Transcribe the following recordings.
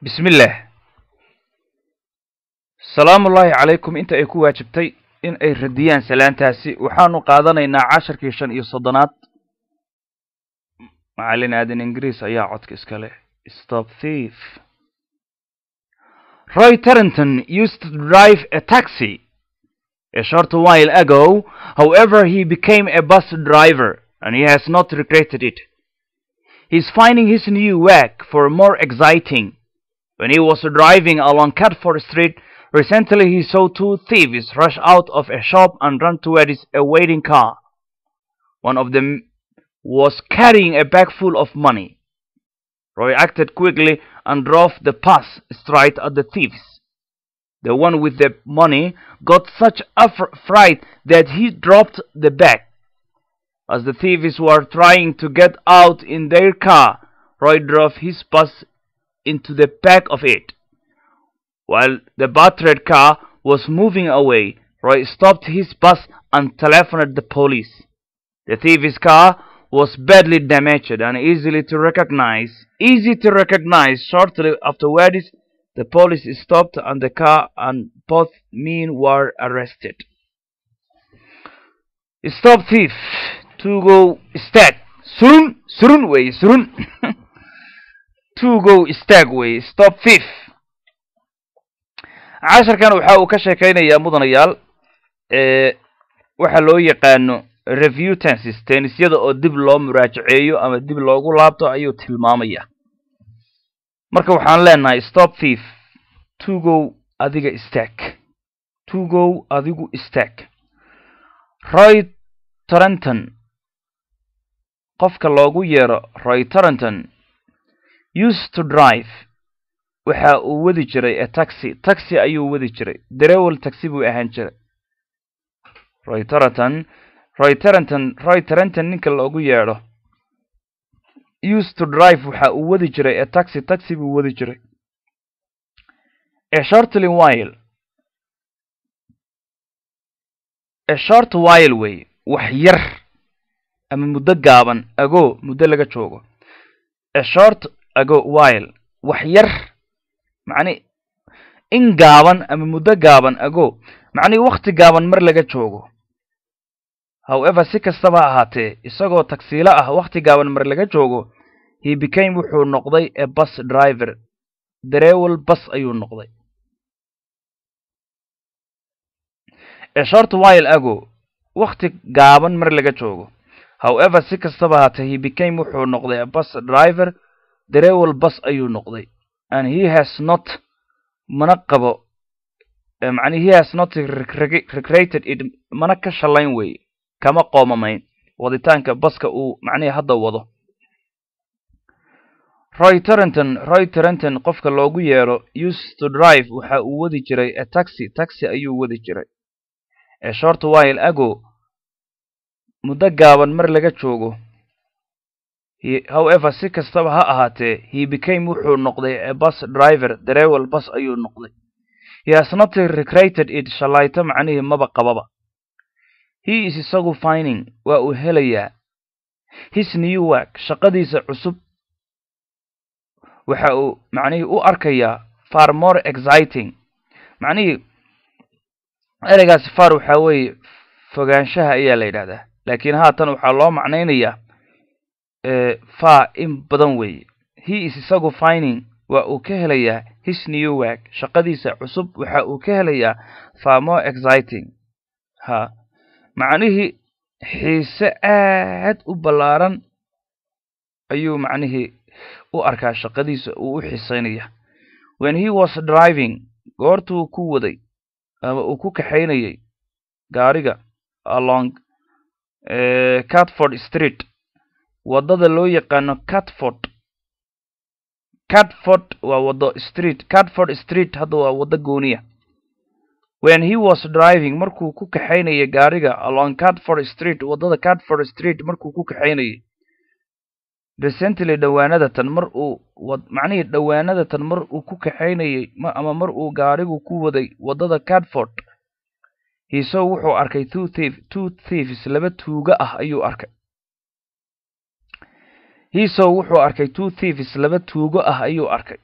bismillaah salaamullaahi calaykum inta ay ku waajibtay in ay radiyaan salaantaasi waxaanu qaadanaynaa casharkii shan iyo soddonaad macallin aadan ingiriis ayaa codka iska leh stop thief roy tarrington used to drive a taxi a short while ago however he became a bus driver and he has not regretted it he's finding his new work for more exciting when he was driving along Catford Street recently he saw two thieves rush out of a shop and run towards a waiting car one of them was carrying a bag full of money Roy acted quickly and drove the pass straight at the thieves. The one with the money got such a fright that he dropped the bag. As the thieves were trying to get out in their car, Roy drove his bus into the back of it. While the battered car was moving away, Roy stopped his bus and telephoned the police. The thieves' car was badly damaged and easily to recognize. Easy to recognize. Shortly afterwards, the police stopped and the car and both men were arrested. Stop thief. To go stag. Surun. Surun way. Surun. to go stag way. Stop thief. casharkan waxa uu ka sheekaynayaa mudanayaal waxa loo yaqaano review tenses tennisyada oo dib loo muraajaceeyo ama dib loogu laabto ayuu tilmaamaya marka waxaan leenahay stop thief tugow adiga istaag tugow adigu istaag roy tarenton qofka loogu yeero roy tarenton used to drive waxa uu wadi jiray a taxi taxi ayuu wadi jiray darewel taxi buu ahaan jiray roy tarenton roy tarenton roy tarenton ninka loogu yeedho used to drive waxa uu wadi jiray a taxi taxi buu wadi jiray a shortly while a short while way wax yar ama muddo gaaban ago muddo laga joogo a short ago while wax yar macni in gaaban ama muddo gaaban ago macnii wakti gaaban mar laga joogo however si kastaba ha ahaatee isagoo tagsiilo ah wakhti gaaban mar laga joogo he became wuxuu noqday a bus driver darewel bus ayuu noqday a short while ago wakhti gaaban mar laga joogo however si kastaba ahaatee he became wuxuu noqday a bus driver darewel bus ayuu noqday and he has not mana qabo macni he has not recreated it mana ka shalayn weye kama qoomamayn waditaanka baska uu macnihi hadda wado roy tarenton roy tarenton qofka loogu yeero used to drive waxa uu wadi jiray a taxi taxi ayuu wadi jiray a short while ago muddo gaaban mar laga joogo however si kastaba ha ahaatee he became wuxuu noqday a bus driver darewel bus ayuu noqday he has not recreated it shalayto macnihii maba qababa he is isagu fining waa uu helayaa his new work shaqadiisa cusub waxa uu macnihii u arkayaa far more exciting macnihii ereygaasi far waxaa weeye fogaanshaha ayaa la yidhahdaa laakiin haatan waxaa loo macnaynayaa far in badan weeye he is isagu fining waa uu ka helayaa his new work shaqadiisa cusub waxa uu ka helayaa far more exciting ha macnihii xiise aad u ballaaran ayuu macnihii u arkaa shaqadiisa uu u xiiseynaya when he was driving goortuu ku waday ama uu ku kaxaynayay gaariga along catford street waddada loo yaqaano catford catford waa waddo street catford street hadda waa waddo gooniya when he was driving markuu ku kaxaynayay gaariga along catford street waddada catford street markuu ku kaxaynayay recently dhowaanadatan mar uu macnihii dhowaanadatan mar uu ku kaxaynayay ama mar uu gaarigu ku waday waddada catford hiisow wuxuu arkay two thief two thieves laba tuuga ah ayuu arkay hiisow wuxuu arkay two thieves laba tuugo ah ayuu arkay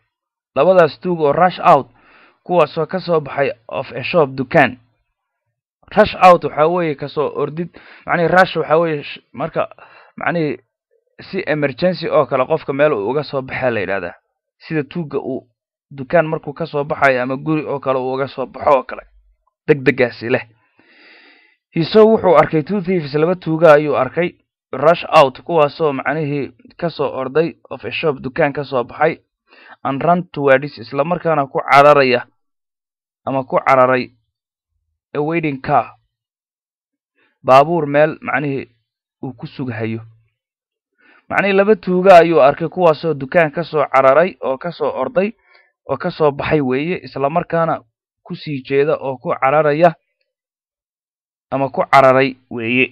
labadaas tuug oo rush out kuwaasoo ka soo baxay of a shop dukaan rush out waxaa weeye kasoo ordid macnihi rush waxaa weeye marka macnihii si emergency oo kale qofka meel uu uga soo baxaa la yidhahdaa sida tuugga uu dukaan markuu ka soo baxayo ama guri oo kale uu uga soo baxo oo kale deg degaasi leh hiso wuxuu arkay two thieves laba tuuga ayuu arkay rush out kuwaasoo macnihii kasoo orday of a shop dukaan ka soo baxay and run towards isla markaana ku cararaya ama ku cararay a waiting car baabuur meel macnihii uu ku sughayo macnihii laba tuuga ayuu arkay kuwaasoo dukaan ka soo cararay oo ka soo orday oo ka soo baxay weeye isla markaana ku sii jeeda oo ku cararaya ama ku cararay weeye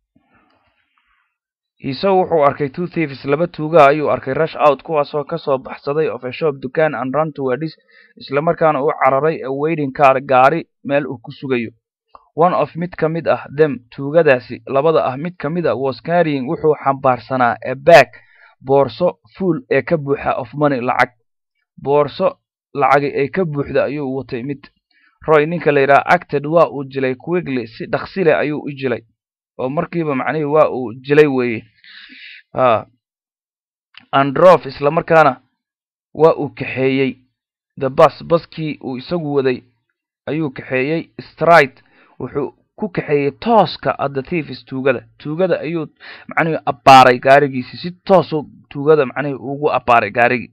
hiso wuxuu arkay two thieves laba tuuga ayuu arkay rush out kuwaasoo ka soo baxsaday of a shop dukaan and run towards isla markaana u cararay a waiting car gaari meel uu ku sugayo one of mid ka mid ah them tuugadaasi labada ah mid ka mid a was carrying wuxuu xambaarsanaa a bag boorso fuul ee ka buuxa of money lacag boorso lacagi ay ka buuxda ayuu watay mid roy ninka la yidhaha acted waa uu jilay quickly si dhaksile ayuu u jilay oo markiiba macnihii waa uu jilay weeye a androf isla markaana waa uu kaxeeyey the bus baskii uu isagu waday ayuu kaxeeyey stride wuxuu ku kaxeeyey tooska adda thieves tuugada tuugada ayuu macnihii abbaaray gaarigiisi si toosu tuugada macnihii ugu abbaaray gaarigii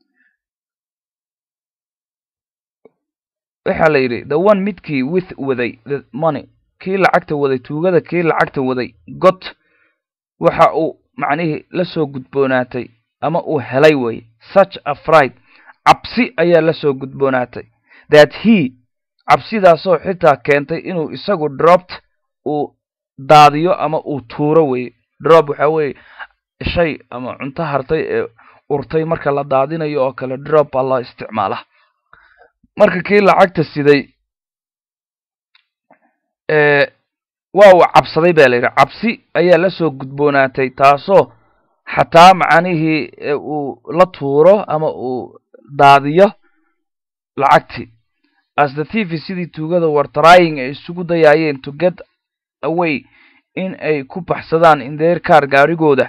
waxaa la yidhi the one midkii with waday the money kii lacagta waday tuugada kii lacagta waday got waxa uu macnihii la soo gudboonaatay ama uu helay weye such a fright cabsi ayaa la soo gudboonaatay that he cabsidaasoo xitaa keentay inuu isagu dropt uu daadiyo ama uu tuuro weye drop waxaa weeye shay ama cunto hartay ee urtay marka la daadinayo oo kale drop baa loo isticmaala marka kii lacagta siday waa uu cabsaday ba la yidhi cabsi ayaa la soo gudboonaatay taasoo xataa macnihii uu la tuuro ama uu daadiyo lacagtii as the thieves sidii tuugada war trying ay isugu dayaayeen to get away in ay ku baxsadaan in their car gaarigooda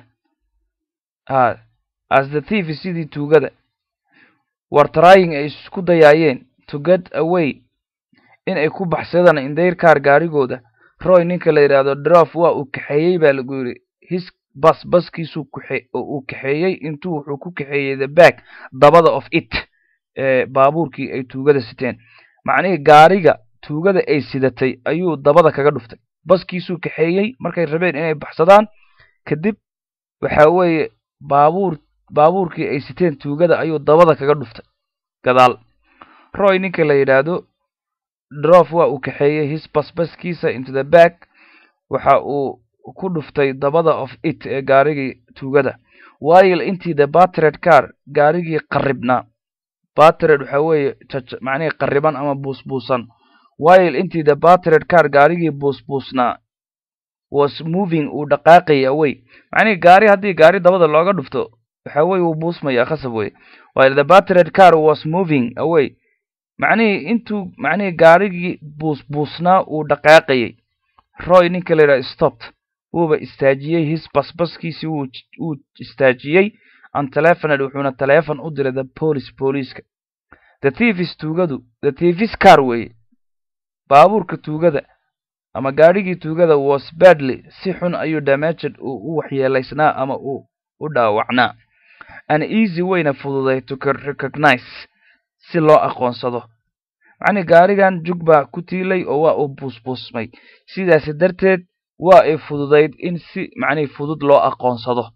a as the thieves sidii tuugada war trying ay isku dayaayeen to get away in ay ku baxsadaan in their car gaarigooda roy ninka la yidhaahdo drof waa uu kaxeeyey baa lagu yidhi his bas baskiisuu kaxe oo uu kaxeeyey intuu wuxuu ku kaxeeyey the back dabada of it ee baabuurkii ay tuugada siteen macnihii gaariga tuugada ay sidatay ayuu dabada kaga dhuftay baskiisuu kaxeeyey markay rabeen inay baxsadaan kadib waxa weeye baabuur baabuurkii ay siteen tuugada ayuu dabada kaga dhuftay gadaal roy ninka la yidhaahdo drof waa uu kaxeeyey his basbaskiisa into the back waxa uu ku dhuftay dabada of it ee gaarigii tuugada while intii the battered car gaarigii qarribnaa battered waxa weeye macnihii qarriban ama buusbuusan while intii the battered car gaarigii buusbuusnaa was moving uu dhaqaaqaya away macnihii gaari haddii gaari dabada looga dhufto waxa weye wuu buusmaya khasab weye while the battered car was moving away macnihii intuu macnihii gaarigii buusbuusnaa uu dhaqaaqayay roy ninka la yidhaha stopped wuuba istaajiyey his basbaskiisii wuu wuu istaajiyey an telefoned wuxuuna telefon u diray the police booliiska the thieves tuugadu the thieves car weeye baabuurka tuugada ama gaadhigii tuugada was badly si xun ayuu damaged uu u waxyeelaysnaa ama uu u dhaawacnaa an easy wayna fududay to recognize si loo aqoonsado macnii gaarigan jug baa ku tiilay oo waa uu buusbuusmay sidaasi darteed waa ay fududayd in si macnihii fudud loo aqoonsado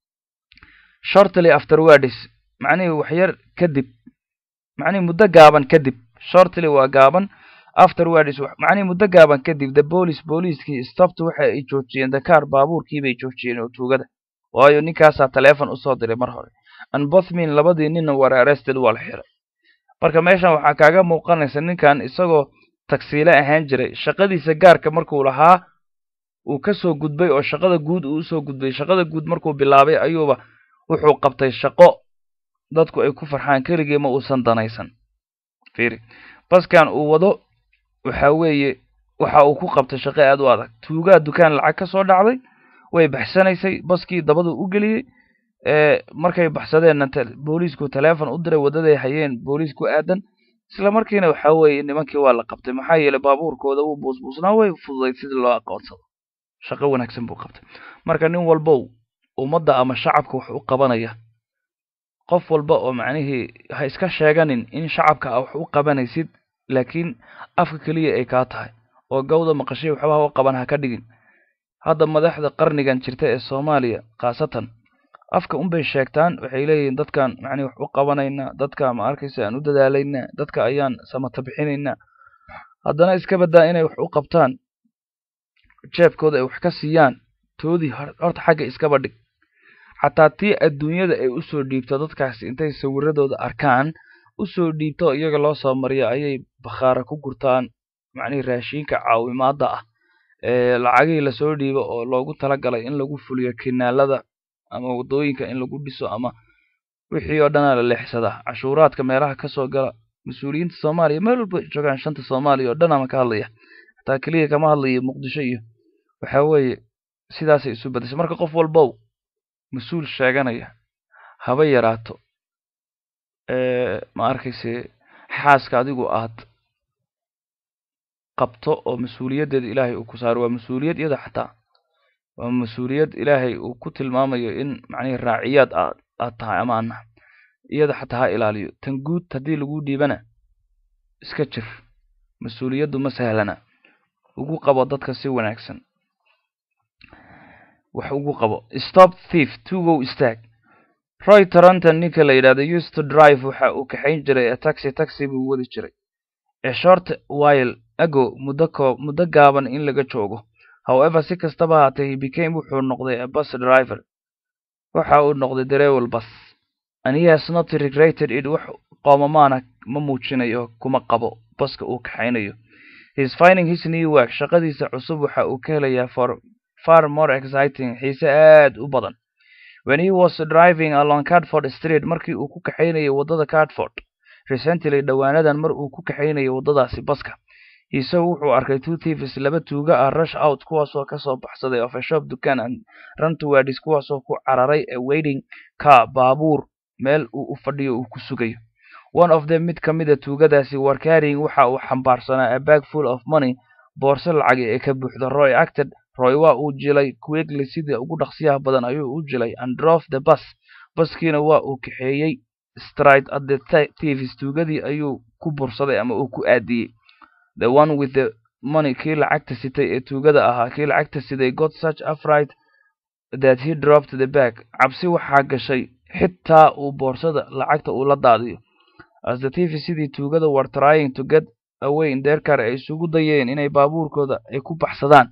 shortly afterwards macnihii waxyar kadib macnihii muddo gaaban kadib shortly waa gaaban afterwards macnihii muddo gaaban kadib the police booliiskii stopped waxa ay joojiyeen the car baabuurkii bay joojiyeen oo tuugada waayo ninkaasaa telefon usoo diray mar hore and bothmin labadii ninna were arrested waa la xiray marka meeshan waxaa kaaga muuqanaysa ninkan isagoo tagsiile ahaan jiray shaqadiisa gaarka markuu lahaa uu ka soo gudbay oo shaqada guud uu usoo gudbay shaqada guud markuu bilaabay ayuuba wuxuu qabtay shaqo dadku ay ku farxaan keligii ma uusan danaysan fiiri baskan uu wado waxa weeye waxa uu ku qabtay shaqo aad u adag tuugaa dukaan lacag ka soo dhacday way baxsanaysay baskii dabadu u geliyey markay baxsadeenna booliisku teleefon u diray waddaday hayeen booliisku aadan isla markiina waxa weeye nimankii waa la qabtay maxaa yeelay baabuurkooda wuu buusbuusnaa way fududayd sidii loo aqoonsado shaqo wanaagsan buu qabtay marka nin walbow ummadda ama shacabka wax u qabanaya qof walba oo macnihii ha iska sheeganin in shacabka a wax u qabanaysid laakiin afka keliya ay kaa tahay oo gawda maqashay waxba ha u qaban ha ka dhigin hadda madaxda qarnigan jirta ee soomaaliya khaasatan afka unbay sheegtaan waxay leeyihiin dadkan macnihi wax u qabanaynaa dadka ma arkaysa aan u dadaalaynaa dadka ayaan samata bixinaynaa haddana iska baddaa inay wax u qabtaan jeebkooda ay wax ka siiyaan toodii horta xagga iskaba dhig xataa tii adduunyada ay usoo dhiibto dadkaasi intay sawiradooda arkaan usoo dhiibto iyaga loo soo mariyo ayay bakhaara ku gurtaan macnihii raashiinka caawimaadda ah ee lacagihii lasoo dhiibo oo loogu talagalay in lagu fuliyo kinaalada ama waddooyinka in lagu dhiso ama wixii oo dhanaa la leexsadaa cashuuraadka meelaha kasoo gala mas-uuliyiinta soomaaliya meel walba joogaan shanta soomaaliya oo dhan ama ka hadlaya xataa keliya kama hadlayo muqdisho iyo waxa weeye sidaasay isu badashay marka qof walbow mas-uul sheeganaya haba yaraato ma arkayse xaaska adigu aad qabto oo mas-uuliyaddeeda ilaahay uu ku saaro waa mas-uuliyad iyada xataa waa mas-uuliyad ilaahay uu ku tilmaamayo in macnihi raaciyaad aad aad tahay ama ana iyada xataa ha ilaaliyo tan guud haddii lagu dhiibana iska jir mas-uuliyaddu ma sahlana ugu qabo dadka si wanaagsan wax ugu qabo stop thief tugow istaag roy toronton ninka la yidhahdo used to drive waxa uu kaxayn jiray ee taxi taxi buu wadi jiray ee short while ago muddo koob muddo gaaban in laga joogo however si kastaba haatee he became wuxuu noqday a bus driver waxa uu noqday dareewal bus and he has not regretted it wax qoomamaana ma muujinayo kuma qabo baska uu kaxaynayo he is finding his new work shaqadiisa cusub waxa uu ka helayaa for far more exciting xiise aad u badan when he was driving along Catford Street markii uu ku kaxaynayay waddada Catford recently dhowaanadan mar uu ku kaxaynayay waddadaasi baska isagu wuxuu arkay two thieves laba tuuga ah rush out kuwaasoo kasoo baxsaday of a shop dukaan and run towards kuwaasoo ku cararay a waiting car baabuur meel uu u fadhiyo uu ku sugayo one of them mid ka mida tuugadaasi war carrying waxa uu xambaarsanaa a bag full of money boorso lacagi ee ka buuxda roy acted roy waa uu jilay quickly sidii ugu dhaqsiyaha badan ayuu u jilay and drove the bus baskiina waa uu kaxeeyey stride at the thieves tuugadii ayuu ku bursaday ama uu ku aadiyey the one with the money kii lacagta sitay ee tuugada ahaa kii lacagta siday got such afright that he dropped the bag cabsi waxaa gashay xitaa uu boorsada lacagta uu la daadiyo as the thieves sidii tuugada were trying to get away in their car ay isugu dayeen inay baabuurkooda ay ku baxsadaan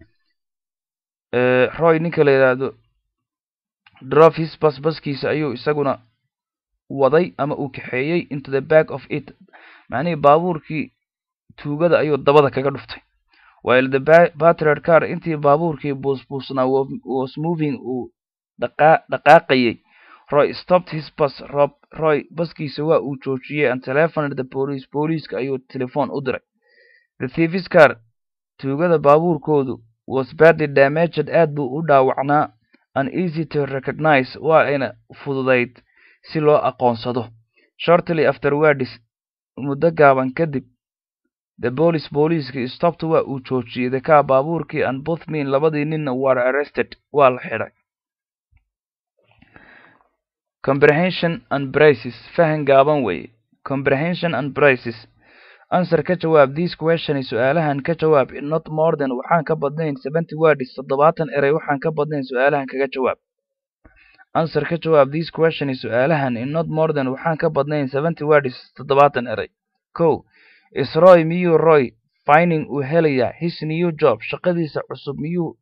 roy ninka la yidhaahdo drove his bus baskiisa ayuu isaguna waday ama uu kaxeeyey into the back of it macnihii baabuurkii tuugada ayuu dabada kaga dhuftay while the battered car intii baabuurkii buusbuusnaa was moving uu dhaqaaqayay roy stopped his bus rob roy baskiisa waa uu joojiyey and telephoned the police booliiska ayuu telefoon u diray the thieves car tuugada baabuurkoodu was badly damaged aad buu u dhaawacnaa and easy to recognize waa ayna fududayd si loo aqoonsado shortly afterwards muddo gaaban kadib the police booliiskii stopped waa uu joojiyey the car baabuurkii and both men labadii ninna were arrested waa la xidhay comprehension and braces fahan gaaban weeye comprehension and braces answer ka jawaab this question su-aalahan ka jawaab in not more than waxaan ka badnayn seventy words toddobaatan erey waxaan ka badnayn su-aalahan kaga jawaab answer ka jawaab this question su-aalahan in not more than waxaan ka badnayn seventy words toddobaatan erey ko is roy miyuu roy finding uu helayaa his new job shaqadiisa cusub miyuu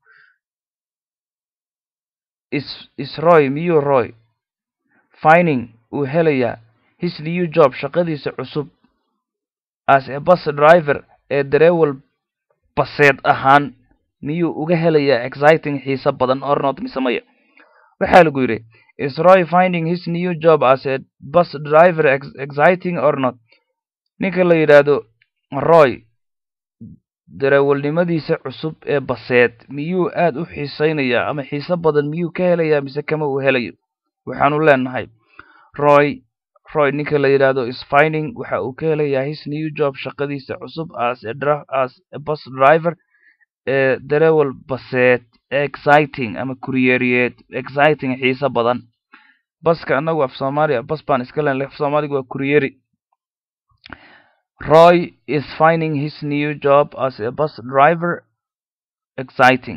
is is roy miyuu roy finding uu helayaa his new job shaqadiisa cusub as a bus driver ee dareewal baseed ahaan miyuu uga helayaa exciting xiise badan or not mise maya waxaa lagu yidhi is roy finding his new job as a bus driver ex- exciting or not ninka la yidhaahdo roy darawalnimadiisa cusub ee baseed miyuu aad u xiisaynayaa ama xiise badan miyuu ka helayaa mise kama uu helayo waxaanu leenahay roy roy ninka la yidhaahdo is finding waxa uu ka helayaa his new job shaqadiisa cusub as a, dra- as a bus driver ee darawal baseed exciting ama kuriyeeriyeed exciting xiise badan baska annagu af soomaaliya bas baan iska leen af soomaaliga waa kuriyeri roy is finding his new job as a bus driver exciting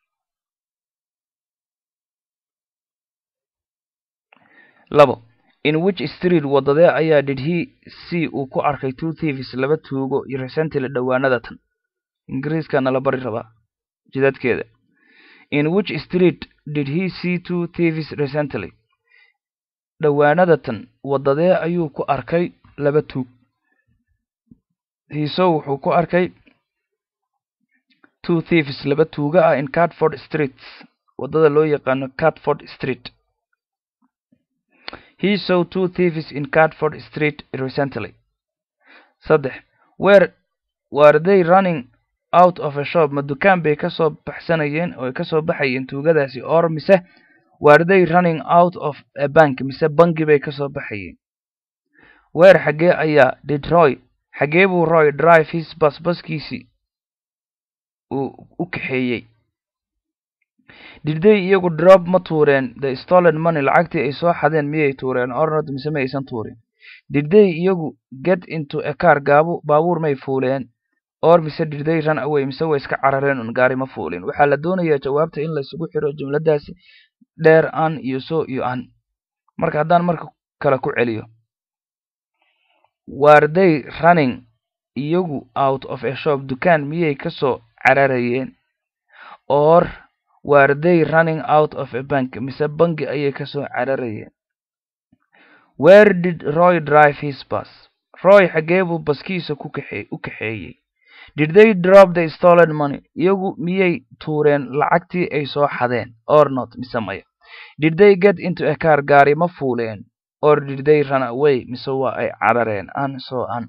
labo in which street wadadee ayaa did he see uu ku arkay two thieves laba tuugo iyo recently dhowaanada tan ingiriiska nala bari rabaa jidadkeeda in which street did he see two thieves recently dhowaanada tan wadadee ayuu ku arkay laba tuug hiiso wuxuu ku arkay two thieves laba tuuga ah in catford streets wadada loo yaqaano catford street he saw two thieves in catford street recently saddex where were they running out of a shop ma dukaan bay kasoo baxsanayeen oo ay kasoo baxayeen tuugadaasi or mise were they running out of a bank mise bangi bay kasoo baxayeen weer xaggee ayaa did roy xaggee buu roy drive his bus baskiisii uu u kaxeeyey didday iyagu drop ma tuureen the stolen money lacagtii ay soo xadeen miyay tuureen ornod mise ma aysan tuurin didday iyagu get into a car gaabu baabuur may fuuleen or mise didday run away mise way iska carareen un gaari ma fuulin waxaa la doonayaa jawaabta in laysugu xiro jumladaasi dheer an iyo so iyo an marka haddaan marka kale ku celiyo were they running iyagu out of a shop dukaan miyay kasoo cararayeen or were they running out of a bank mise bangi ayay kasoo cararayeen where did roy drive his bus roy xaggee buu baskiisa ku kaxee u kaxeeyey did they drop the stolen money iyagu miyay tuureen lacagtii ay soo xadeen or not mise maya did they get into a car gaari ma fuuleen or did they run away mise waa ay carareen an so an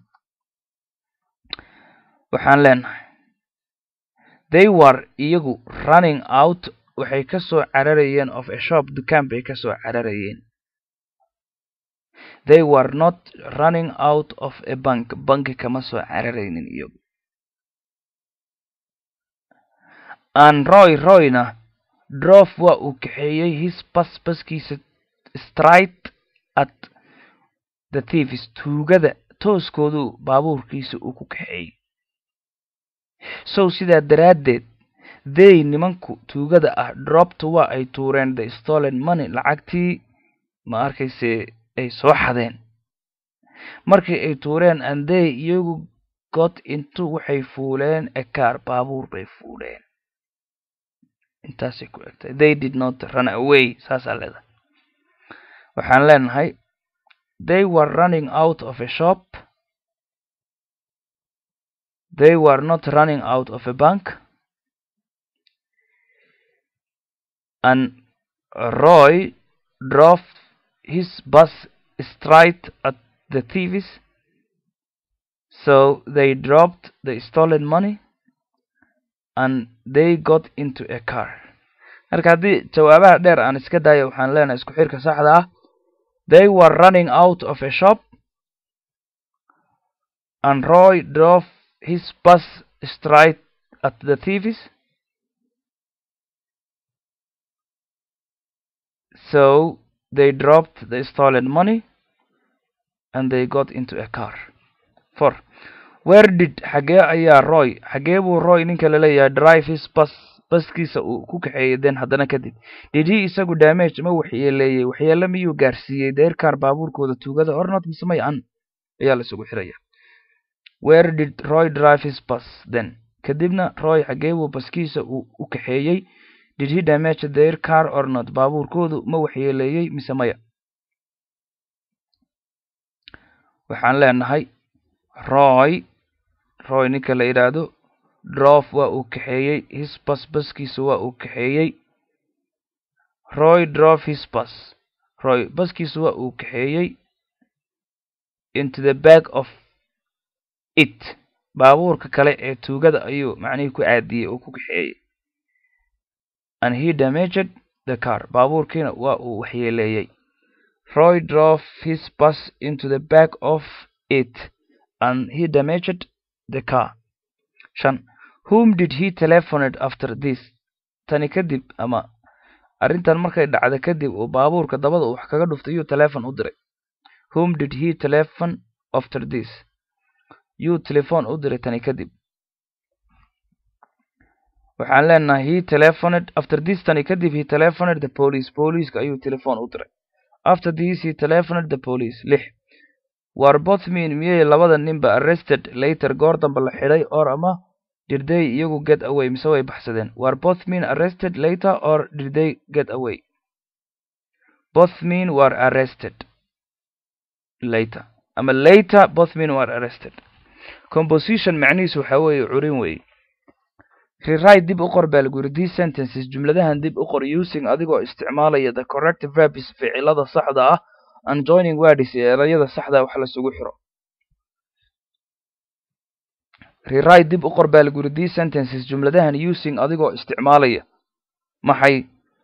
waxaan leenahay they were iyagu running out waxay kasoo cararayeen of a shop dukaan bay kasoo cararayeen they were not running out of a bank banki kama soo cararaynin iyagu an roy royna drof waa uu kaxeeyey his bas baskiisa straight at the thieves tuugada tooskoodu baabuurkiisa uu ku kaxeeyey sow sidaa daraaddeed they nimanku tuugada ah dropta waa ay tuureen the stolen money lacagtii ma arkayse ay soo xadeen markii ay tuureen and they iyagu got into waxay fuuleen a car baabuur bay fuuleen intaasay ku egtay they did not run away saasaa leedahay waxaan leenahay they were running out of a shop they were not running out of a bank and roy drove his bus straight at the thieves so they dropped the stolen money and they got into a car marka haddii jawaabaha dheer aan iska daayo waxaan leenahay isku xirka saxda ah they were running out of a shop and roy drove his bus straight at the thieves so they dropped the stolen money and they got into a car for where did xagee ayaa roy xagee buu roy ninka laleeyahay drive his bus baskiisa uu ku kaxeeyey den haddana kadib did he isagu damage ma waxyeeleeyey waxyeele miyuu gaarsiiyey deerkaar baabuurkooda tuugada ornot mise may an ayaa la isugu xiraya where did roy drive his bus then kadibna roy xagee buu baskiisa uu u kaxeeyey did he damage their car or not baabuurkoodu ma waxyeeleeyey mise maya waxaan leenahay roy roy ninka la yidhaahdo drof waa uu kaxeeyey his bas baskiisa waa uu kaxeeyey roy drove his bus roy baskiisu waa uu kaxeeyey into the back of it baabuurka kale ee tuugada ayuu macnihii ku caadiyey oo ku kaxeeyey and he damaged the car baabuurkiina waa uu waxyeeleeyey roy drove his bus into the back of it and he damaged the car shan whom did he telephoned after this tani kadib ama arrintan markay dhacda kadib uu baabuurka dabada uu wax kaga dhuftay yuu telefon u diray whom did he telephone after this yuu telephone u diray tani kadib waxaan leenahay he telephoned after this tani kadib he telephoned the police booliiska ayuu telephone u diray after this he telephoned the police lix war both men miyay labada ninba arrested later goor dambe la xidhay or ama did they iyagu get away mise way baxsadeen war both men arrested later or did they get away both men were arrested later ama later both men were arrested composition macnihiisu waxa weeye curin weeye rewrite dib u qor baa lagu yiri these sentences jumladahan dib u qor using adigoo isticmaalaya the correct verbs ficilada saxda ah and joining words ee erayada saxda wax lasugu xiro rewrite dib u qor baa lagu yiri these sentences jumladahan using adigoo isticmaalaya maxay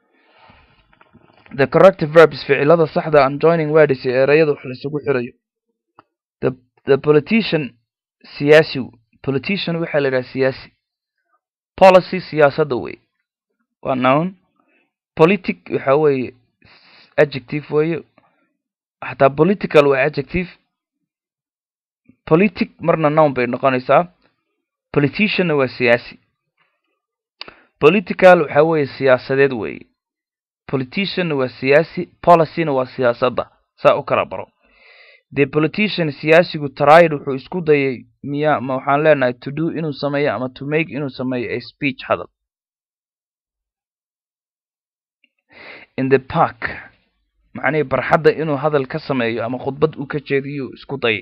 the correct verbs ficilada saxda and joining words ee erayada wax lasugu xirayo the the politician siyaasi politician waxaa la yidhaha siyaasi policy siyaasadda wey waa noun politic waxa weeye adjective weeye xataa political waa adjective politic marna noun bay noqonaysaa politicianna waa siyaasi political waxa weeye siyaasadeed weeye politicianna waa siyaasi policyna waa siyaasadda saa u kala baro the politician siyaasigu tried wuxuu isku dayay miya ma waxaan leenahay to do inuu sameeyo ama to make inuu sameeyo a speech hadal in the park macnihii barxadda inuu hadal ka sameeyo ama khudbad uu ka jeediyuu isku dayay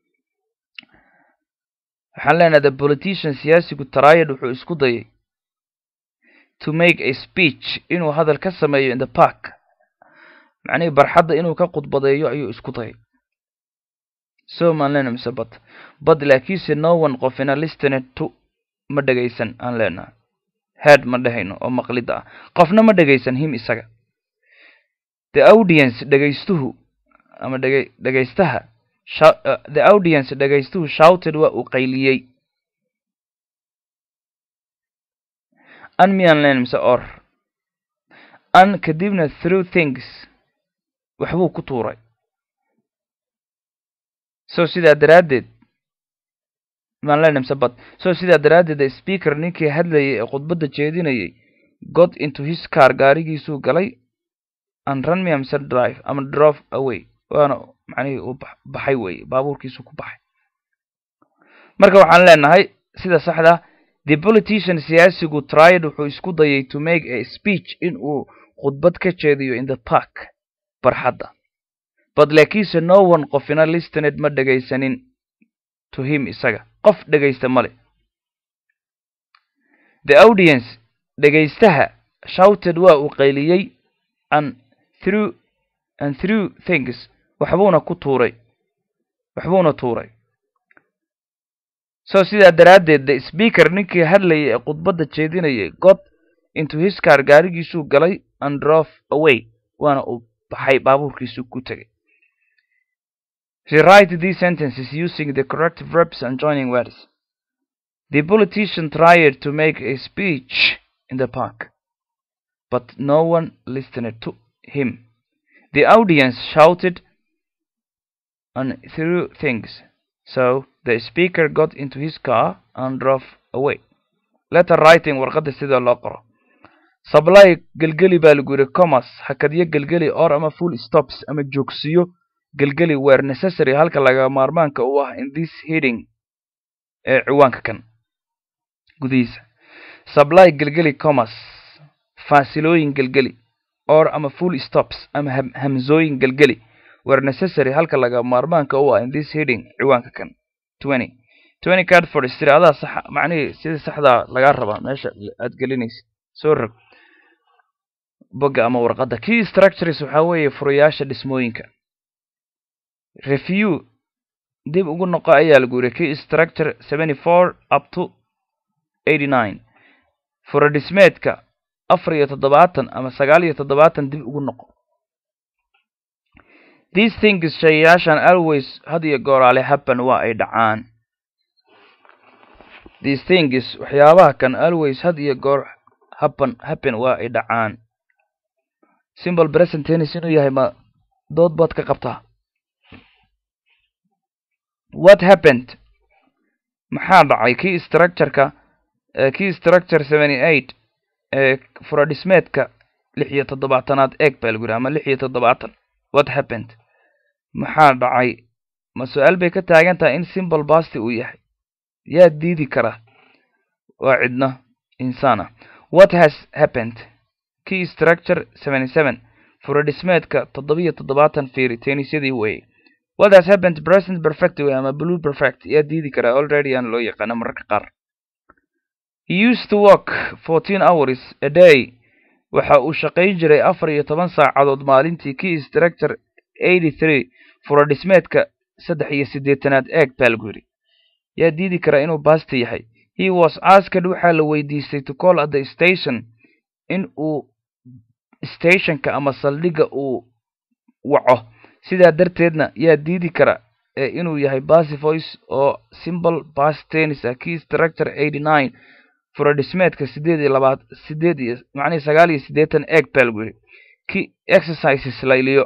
waxaan leenahay the politician siyaasigu tried wuxuu isku dayay to make a speech inuu hadal ka sameeyo in the park macnihii barxadda inuu ka khudbadeeyo ayuu isku dayay so maan leenahay mise bad bad laakiinse no one qofina listener to ma dhegaysan aan leenahay head ma dhehayno oo maqlidda ah qofna ma dhegaysan him isaga the audience dhegaystuhu ama dhega dhegaystaha the audience dhegaystuhu shouted waa uu qayliyey an miyaan leenahay mise or an kadibna through things waxbuu ku tuuray so sidaa daraaddeed maan leenahay mise bad so sidaa daraaddeed the speaker ninkii hadlayay ee khudbadda jeedinayay got into his car gaarigiisuu galay and run me mise drive ama drove away waana macnihii uu baxay weeye baabuurkiisu ku baxay marka waxaan leenahay sida saxda the politician siyaasigu tried wuxuu isku dayay to make a speech in uu khudbad ka jeediyo in the park barxadda but laakiinse no one qofina listened ma dhegaysanin to him isaga qof dhegaysta male the audience dhegaystaha shouted waa uu qayliyey and through and through things waxbuuna ku tuuray waxbuuna tuuray so sidaa daraaddeed the speaker ninkii hadlayay ee khudbadda jeedinayay got into his car gaarigiisuu galay and drove away waana uu baxay baabuurkiisuu ku tegay rewrite these sentences using the correct verbs and joining words the politician tried to make a speech in the park but no one listened to him the audience shouted and threw things so the speaker got into his car and drove away letter writing warqadda sida loo qoro supply gelgeli baa lagu yidhi commerce hakadyo gelgeli or ama full stops ama joogsiyo gelgeli were necessary halka laga maarmaanka u ah in this heading ee ciwaanka kan gudihiisa supply gelgeli commerce faasilooyin gelgeli or ama full stops ama hamsooyin gelgeli were necessary halka laga maarmaanka u ah in this heading ciwaanka kan twenty twenty card for history adaa sax macnihii sida saxdaa lagaa rabaa meesha aad gelinaysa soo rog bogga ama warqadda key structures waxaa weeye furayaasha dhismooyinka review dib ugu noqo ayaa lagu yiri key structure seventy four up to eighty nine fura dhismeedka afar iyo toddobaatan ama sagaal iyo toddobaatan dib ugu noqo these things shayaashan always had iyo gooraale happen waa ay dhacaan these things waxyaabaha kan always had iyo goor happen happen waa ay dhacaan simple present tennis inuu yahay ma dood baad ka qabtaa what happened maxaa dhacay key structureka key structure seventy eight ee furadhismeedka lix iyo toddobaatanaad eeg baa lagu yidhi ama lix iyo toddobaatan what happened maxaa dhacay ma su-aal bay ka taagan tahay in simple basti uu yahay yaa diidi kara waa cidna insaana what has happened key structure seventy seven furadhismeedka toddobiyo toddobaatan fiiri tenisyadii weeye what has happened present perfect way ama blue perfect yaa diidi karaa already aan loo yaqaano mararka qaar he used to work fourteen hours a day waxa uu shaqayn jiray afar iyo toban saacadood maalintii key structure eighty three furadhismeedka saddex iyo siddeetanaad eeg baa lagu yidhi yaa diidi karaa inuu basti yahay he was asked waxaa la weydiistay to call at the station in uu stationka ama saldhigga uu waco sidaa darteedna yaa diidi kara ee inuu yahay basy voice oo simple bas tennis ah key structure eighty nine furadhismeedka siddeed iyo labaad siddeed iyo macnihi sagaal iyo siddeetan eeg baa lagu yidhi key exercises layliyo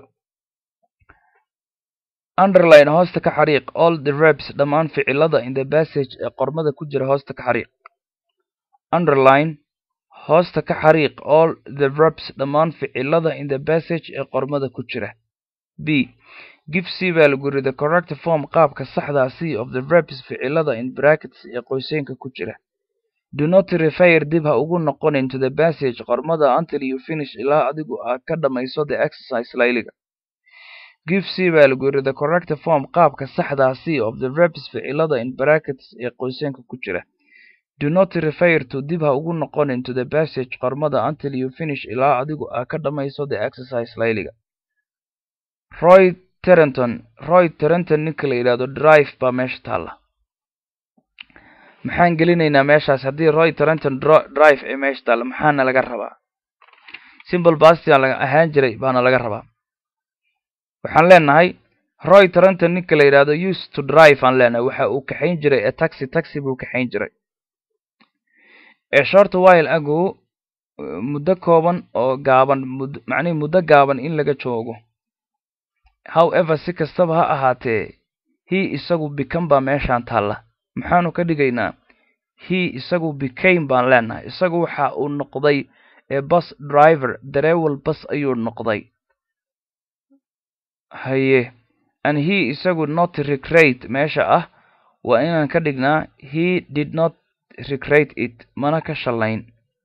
underline hoosta ka xariiq all the reps dhammaan ficilada in the passage ee qormada ku jira hoosta ka xariiq underline hoosta ka xariiq all the reps dhammaan ficilada in the passage ee qormada ku jira b give c baa lagu yiri the correct form qaabka saxdaa c of the reps ficilada in brackets ee qoyseenka ku jira do not refer dib ha ugu noqonin to the passage qormada until you finish ilaa adigu aad ka dhammayso the exercise layliga give c baa lagu yiri the correct form qaabka saxdaa c of the reps ficilada in brackets ee qoyseenka ku jira do not refer to dib ha ugu noqonin to the passage qormada until you finish ilaa adigu aad ka dhammayso the exercise layliga roy terenton roy terenton ninka la yidhahdo drive baa meesha taalla maxaan gelinaynaa meeshaas haddii roy terenton drive ee meesha taalla maxaana laga rabaa simple bastian laga ahaan jiray baana laga rabaa waxaan leenahay roy terenton ninka la yidhahdo used to drive aan leenahay waxa uu kaxayn jiray ee taxi taxi buu kaxayn jiray ee short while ago muddo kooban oo gaaban mud macnihi muddo gaaban in laga joogo however si kastaba ha ahaatee he isagu become baa meeshaan taalla maxaanu ka dhigaynaa he isagu became baan leenahay isagu waxa uu noqday ee bus driver dareewal bus ayuu noqday haye and he isagu not recreate meesha ah waa inaan ka dhignaa he did not recreate it mana ka shallayn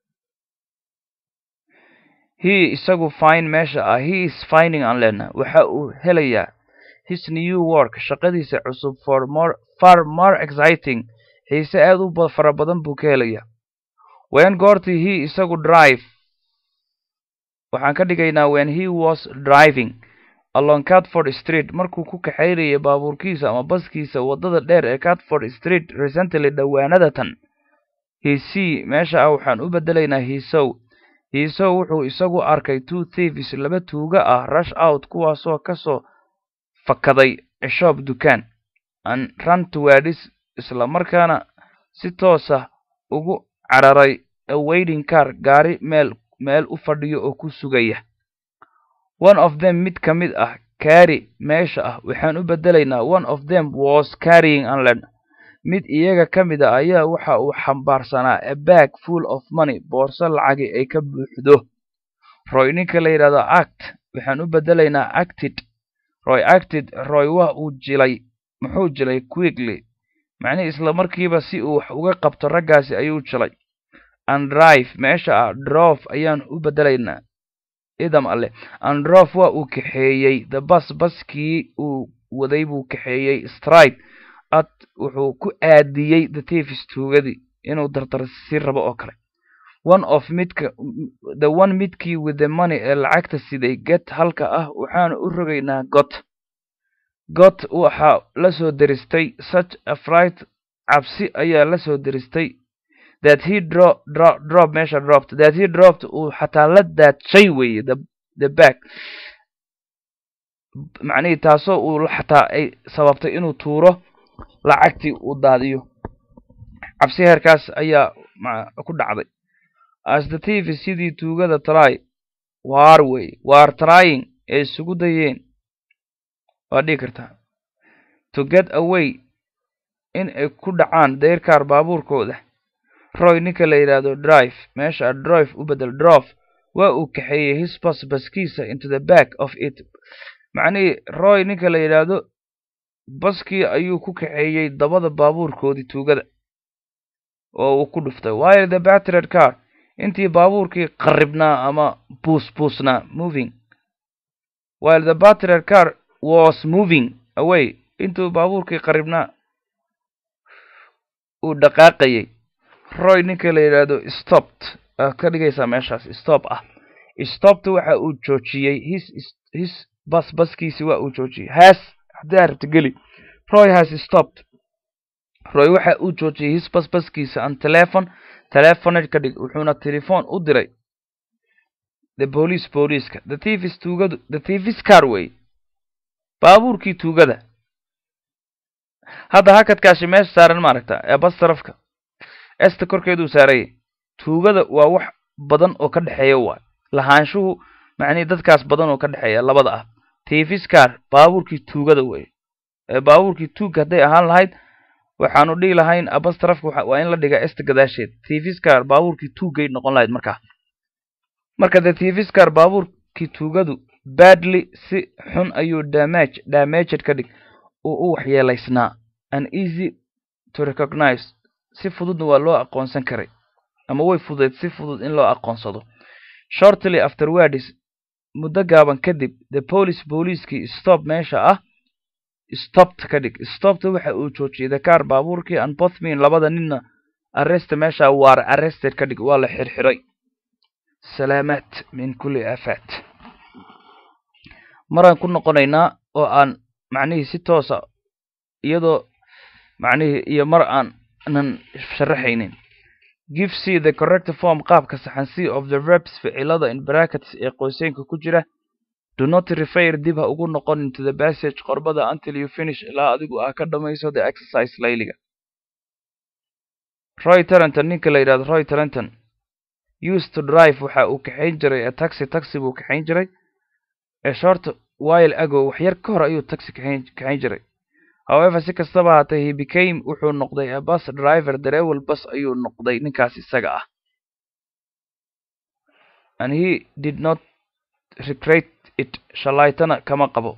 he isagu fine meesha ah he is finding aan leenahay waxa uu helayaa his new work shaqadiisa cusub for more far more exciting xiise aad u fara badan buu ka helayaa when goortii he isagu drive waxaan ka dhigaynaa when he was driving along catford street markuu ku kaxaynayay baabuurkiisa ama baskiisa waddada dheer ee catford street recently dhowaanada tan hiisii meesha ah waxaan u beddelaynaa hiisow hiisow wuxuu isagu arkay two thieves laba tuuga ah rush out kuwaasoo ka soo fakaday cishoob dukaan an run towards isla markaana si toosa ugu cararay a waiting car gaari meel meel u fadhiyo oo ku sugaya one of them mid ka mid ah carry meesha ah waxaan u beddelaynaa one of them was carrying anland mid iyaga ka mid a ayaa waxa uu xambaarsanaa a bag full of money boorso lacagi ay ka buuxdo roy ninka la yidhahdo act waxaan u beddelaynaa acted roy acted roy waa uu jilay muxuu jilay quickly macnihii isla markiiba si uu wax uga qabto raggaasi ayuu jilay andrive meesha ah drof ayaan u beddelaynaa idam alle androf waa uu kaxeeyey the bus baskii uu waday buu kaxeeyey stride ad wuxuu ku aadiyey the tifis tuugadii inuu dardar si rabo oo kale one of midka the one midkii with the money ee lacagta siday get halka ah waxaanu u rogaynaa got got waxaa la soo deristay such a fright cabsi ayaa la soo deristay that he dro dro drop meesha dropped that he dropped uu xataa la daadshay weeye the the back macnihii taasoo uu xataa ay sababtay inuu tuuro lacagtii uu daadiyo cabsi heerkaas ayaa ku dhacday as the tv sidii tuugada try waar wey waar trying ay isugu dayeen waa dhigi kartaa to get away in ay ku dhacaan deyrkaar baabuurkooda roy ninka la yidhaahdo drive meesha drive u bedel drof waa uu kaxeeyey his bas baskiisa into the back of it macnihii roy ninka la yidhaahdo baskii ayuu ku kaxeeyey dabada baabuurkoodii tuugada oo uu ku dhuftay while the battered car intii baabuurkii qarribnaa ama buus buusnaa moving while the battered car was moving away intuu baabuurkii qarribnaa uu dhaqaaqayay roy ninka la yidhaahdo stopped aad ka dhigaysaa meeshaas stop ah stopped waxa uu joojiyey his his bas baskiisi waa uu joojiyey has haddii aad rabta geli roy has stopped roy waxa uu joojiyey his bas baskiisa an telephone telefoned ka dhig wuxuuna telefoon u diray the police booliiska the tvs tuugadu the tvs car way baabuurkii tuugada hadda hakadkaashi meesha saaran maaragta ee bas tarafka esta korkeeduu saarayay tuugada waa wax badan oo ka dhexeeya waay lahaanshuhu macnihii dadkaas badan oo ka dhexeeya labada ah tvs car baabuurkii tuugada wey ee baabuurkii tuugga hadday ahaan lahayd waxaanu dhihi lahayn abas tarafka waa in la dhigaa esta gadaasheed tvscar baabuurkii tuuggay noqon lahayd markaa marka the tvscar baabuurkii tuugadu badly si xun ayuu damage damaged ka dhig uu u waxyeelaysnaa an easy to recognize si fududna waa loo aqoonsan karay ama way fudeed si fudud in loo aqoonsado shortly afterwards muddo gaaban kadib the police booliiskii stop meesha ah stopped ka dhig stopped waxa uu joojiyey the car baabuurkii an bothmin labada ninna arrest meesha waar arrested ka dhig waa la xirxiray salaamaad min kulli aafaat maraan ku noqonaynaa oo aan macnihii si toosa iyadoo macnihii iyo mar aan nan sharaxaynin give c the correct form qaabka saxan c of the verbs ficilada in brackets ee qoyseenka ku jira do not refer dib ha ugu noqon into the passage qorbada until you finish ilaa adigu aa ka dhamayso the exercise layliga roy tarenton ninka la yidhahdo roy tarenton used to drive waxa uu kaxayn jiray a taxi taxi buu kaxayn jiray ee short while ago wax yar ka hor ayuu taxi kaxayn kaxayn jiray however si kastaba haatee he became wuxuu noqday a bus driver dareewel bus ayuu noqday ninkaas isaga ah and he did not regret it shalaytana kama qabo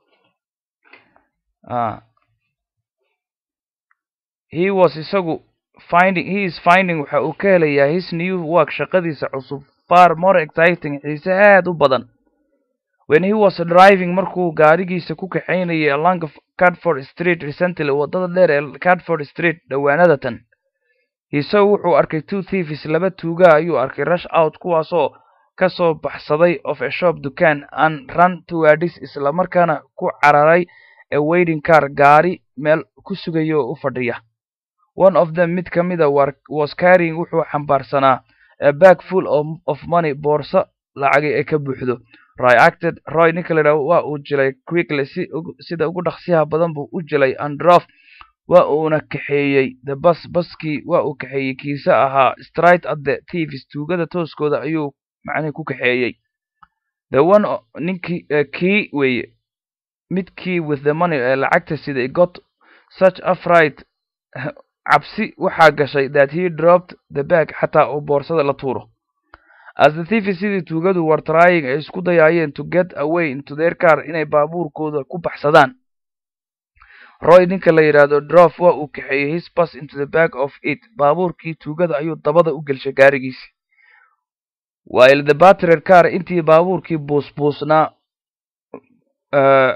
he was isagu finding he is finding waxa uu ka helayaa his new work shaqadiisa cusub far more exciting xiise aad u badan when he was driving markuu gaarigiisa ku kaxaynayay along cadford street recently waddada dheer ee cadford street dhowaanada tan isagu wuxuu arkay two thieves laba tuuga ayuu arkay rush out kuwaasoo ka soo baxsaday of a shop dukaan and run towards isla markaana ku cararay a waiting car gaari meel ku sugaya oo u fadhiya one of them mid ka mida was carrying wuxuu xambaarsanaa a bag full of, of money boorso lacagi ay ka buuxdo roy acted roy ninka la yidhaho waa uu jilay quickly si sida ugu dhaqsiyaha badan buu u jilay androf waa uuna kaxeeyey the bus baskii waa uu kaxeeyey kiise ahaa straight at the thieves tuugada tooskooda ayuu macnihi ku kaxeeyey the one ninkii kii weeye midkii with the money ee lacagta siday got such afright cabsi waxaa gashay that he dropped the bag xataa uu boorsada la tuuro as the thieves sidii tuugadu war trying ay isku dayaayeen to get away into their car inay baabuurkooda ku baxsadaan roy ninka la yidhaahdo drof waa uu kaxeeyey his bus into the back of it baabuurkii tuugada ayuu dabada u gelshay gaarigiisi while the battered car intii baabuurkii buusbuusnaa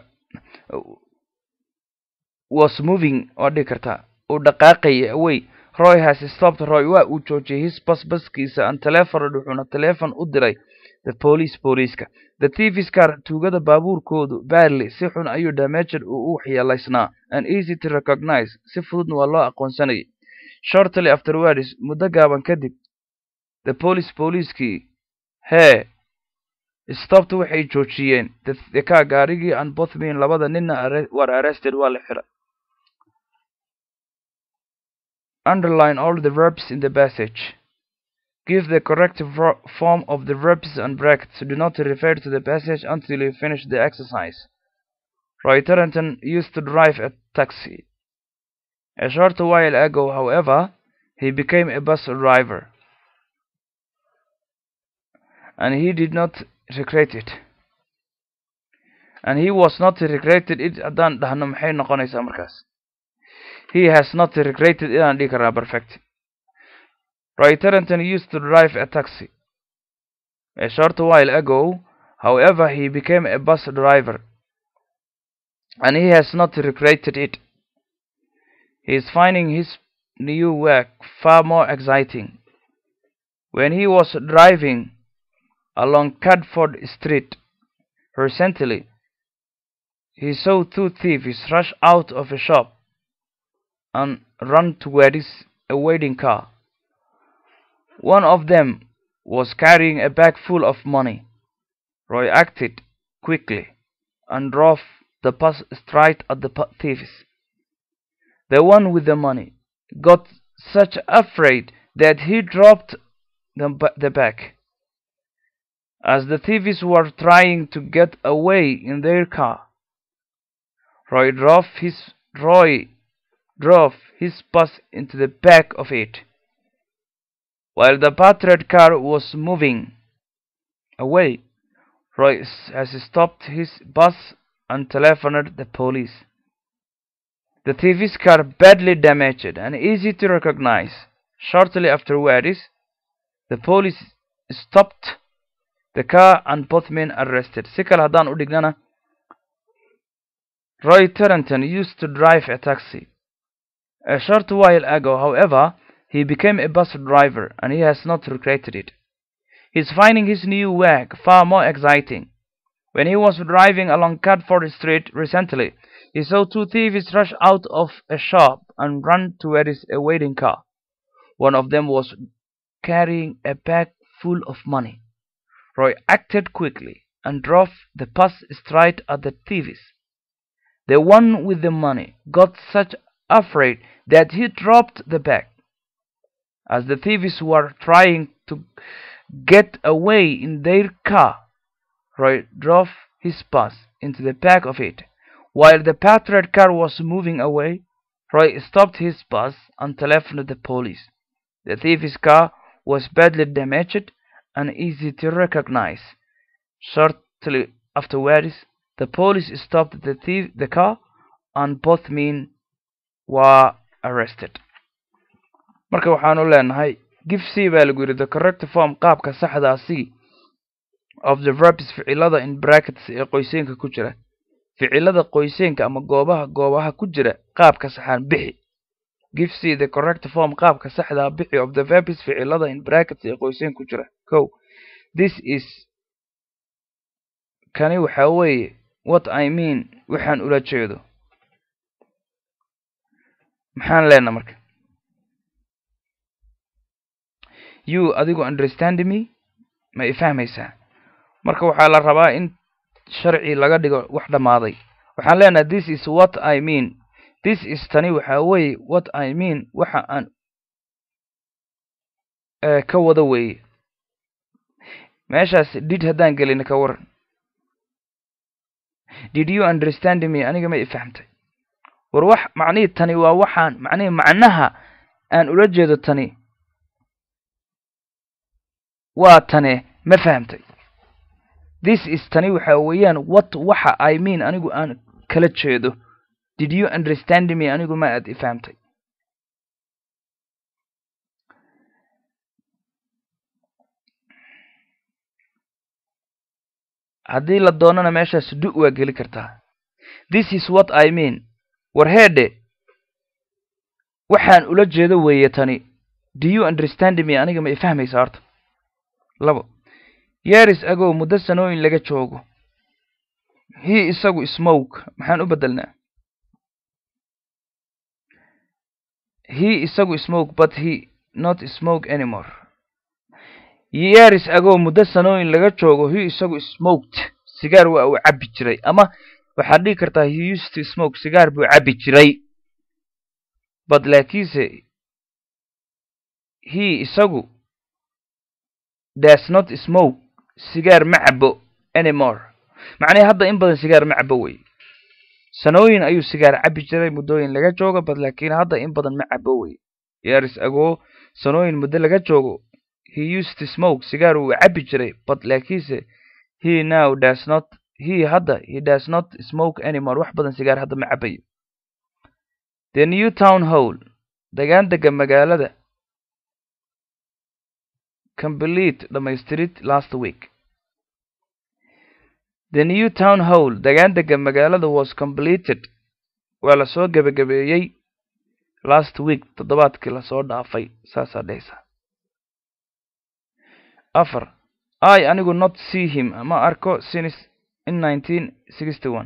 was moving waa dhigi kartaa uu dhaqaaqayay away roy has stopped roy waa uu joojiyey his bus baskiisa an telefoned wuxuuna telefon u diray the police booliiska the thieves car tuugada baabuurkoodu badly si xun ayuu damaged uu u waxyeelaysnaa and easy to recognize si fududna waa loo aqoonsanayay shortly afterwards muddo gaaban kadib the police booliiskii hee stopped waxay joojiyeen the car gaarigii and both men labada nina were arrested waa la xiray underline all the verbs in the passage Give the correct form of the verbs and brackets. Do not refer to the passage until you finish the exercise. Roy Tarrenton used to drive a taxi. A short while ago, however, he became a bus driver. And he did not regret it. And he was not regretted it haddaan dhahno maxay noqonaysaa markaas he has not regretted inaan dhihi karaa perfect Roy Tarrenton used to drive a taxi. A short while ago, however, he became a bus driver, and he has not regretted it. He is finding his new work far more exciting. When he was driving along Cadford Street recently, he saw two thieves rush out of a shop and run towards a waiting car. One of them was carrying a bag full of money. Roy acted quickly and drove the bus straight at the thieves. The one with the money got such afraid that he dropped the, the bag. As the thieves were trying to get away in their car, Roy drove his Roy drove his bus into the back of it. While the patrol car was moving away, Roy has stopped his bus and telephoned the police. The thieves' car badly damaged and easy to recognize. Shortly afterwards, the police stopped the car and both men arrested. Si kale haddaan u dhignana, Roy Tarrenton used to drive a taxi. A short while ago, however, he became a bus driver and he has not regretted it. He's finding his new work far more exciting. When he was driving along Cadford Street recently, he saw two thieves rush out of a shop and run towards a waiting car. One of them was carrying a bag full of money. Roy acted quickly and drove the bus straight at the thieves. The one with the money got such afraid that he dropped the bag. As the thieves were trying to get away in their car, Roy drove his bus into the back of it. While the patrol car was moving away, Roy stopped his bus and telephoned the police. The thieves' car was badly damaged and easy to recognize. Shortly afterwards, the police stopped the thief, the car, and both men were arrested. marka waxaanu leenahay give c baa lagu yidhi the correct form qaabka saxdaa c of the verbs ficilada in brackets ee qoyseenka ku jira ficilada qoyseenka ama goobaha goobaha ku jira qaabka saxaan bixi give c the correct form qaabka saxdaa bixi of the verbs ficilada in brackets ee qoyseen ku jira ko this is kani waxa weeye what i mean waxaan ula jeedo maxaan leenaa marka you adigu understand me ma i fahmaysaa marka waxaa la rabaa in sharci laga dhigo wax dhammaaday waxaan leenahay this is what i mean this is tani waxa weeye what i mean waxa aan ka wada weeye meeshaas did haddaan gelin ka waran did you understand me aniga ma i fahamtay war wax macnihii tani waa waxaan macnihii macnaha aan ula jeedo tani waa tane ma fahamtay this is tani waxa weeyaan what waxa i mean anigu aan kala jeedo did you understand me anigu ma aad i fahamtay haddii la doonana meeshaas du waa geli kartaa this is what i mean war heedhe waxaan ula jeedo weeye tani do you understand me aniga ma ifahmaysa horta labo years ago muddo sanooyin laga joogo he isagu smoke maxaan u bedelnaa he isagu smoke but he not smoke anymore years ago muddo sanooyin laga joogo he isagu smoked sigaar waa uu cabbi jiray ama waxaad dhigi kartaa he used to smoke sigaar buu cabbi jiray but laakiinse he isagu does not smoke sigaar ma cabo anymore macnihii hadda in badan sigaar ma cabo wey sanooyin ayuu sigaar cabbi jiray muddooyin laga joogo bad laakiin hadda in badan ma cabo wey years ago sanooyin muddo laga joogo he used to smoke sigaar wuu cabbi jiray but laakiinse he now does not he hadda he does not smoke anymore wax badan sigaar hadda ma cabayo the new town hall degaan dega magaalada complete dhamaystirid last week the new town hall degaan dega magaalada was completed waa lasoo gebagabeeyey last week toddobaadkii lasoo dhaafay saasaa dhehaysa afar i anigu not see him ma arko since in nineteen sixty one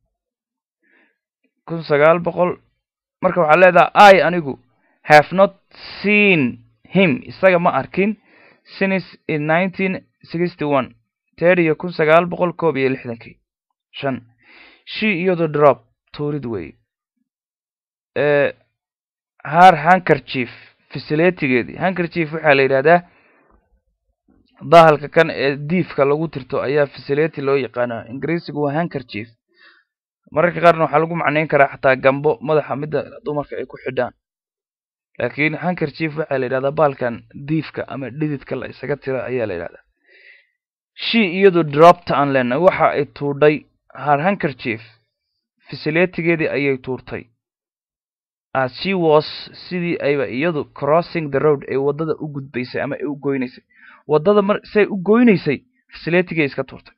kun sagaal boqol marka waxaa leedaha i anigu have not seen him isaga ma arkin since in nineteen sixty one teriyo kun sagaal boqol koob iyo lixdankii shan she iyado drop tuurid wey har hankerchief fasiletigeedii hankerchief waxaa la yidhahdaa bahalka kan ee diifka lagu tirto ayaa fasileti loo yaqaana ingiriisigu waa hankerchief mararka qaarna waxaa lagu macnayn karaa xataa gambo madaxa midda dumarka ay ku xidhaan laakiin hankerchief waxaa la yidhahdaa bahalkan diifka ama dhididka la isaga tira ayaa la yidhahdaa she iyadu dropta aan leenahay waxa ay tuudhay har hankerchief fasiletigeedii ayay tuurtay as she was sidii ayba iyadu crossing the road ee waddada u gudbaysay ama ay u goynaysay waddada mar say u goynaysay fasiletiga iska tuurtay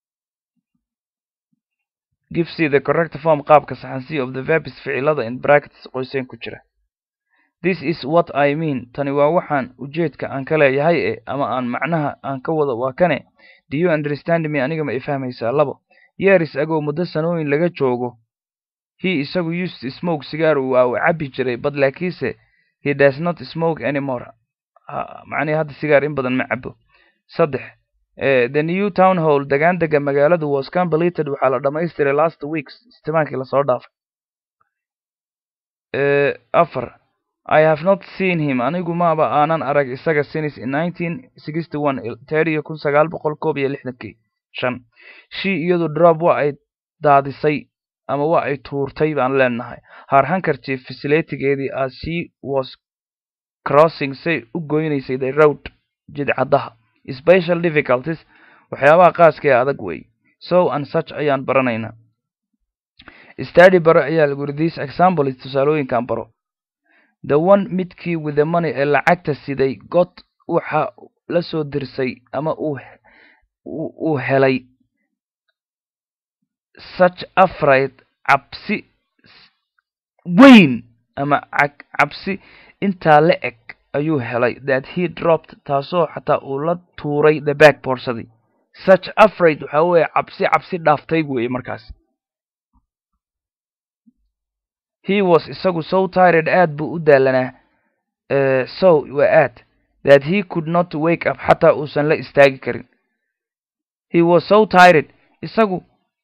give c the correct form qaabka saxan c of the verbs ficilada in brackets qoyseen ku jira this is what i mean tani waa waxaan ujeedka aan ka leeyahay e ama aan macnaha aan ka wado waa kane do you understand me aniga ma ifahmaysaa labo years ago muddo sanooyin laga joogo he isagu used to smoke sigaar waa uu cabbi jiray bad laakiinse he does not smoke anymore macnihi hadda sigaar in badan ma cabo saddex the new town hall degaan dega magaaladu was completed waxaa la dhamaystiray last weeks istimaankii lasoo dhaafay afar i have not seen him anigu maaba aanan arag isaga since in nineteen sixty one teriyo kun sagaal boqol koob iyo lixdankii shan she iyadu drop waa ay daadisay ama waa ay tuurtay baan leenahay har hankerchief fasiletigeedii as she was crossing say u goynaysay the road jidcaddaha special difficulties waxyaabaha qaaska ee adag wey so and such ayaan baranaynaa study baro ayaa lagu yiri this example is tusaalooyinkan baro the one midkii with the money ee lacagta siday god waxa la soo dirsay ama uu uu helay such afraid cabsi weyn ama cabsi intaa la eg ayuu helay that he dropped taasoo xataa uu la tuuray the back boorsadii such afraid waxa weeye cabsi cabsi dhaaftay weeye markaas he was isagu so tired aad buu u daalanaa so waa aad that he could not wake up xataa uusan la istaagi karin he was so tired isagu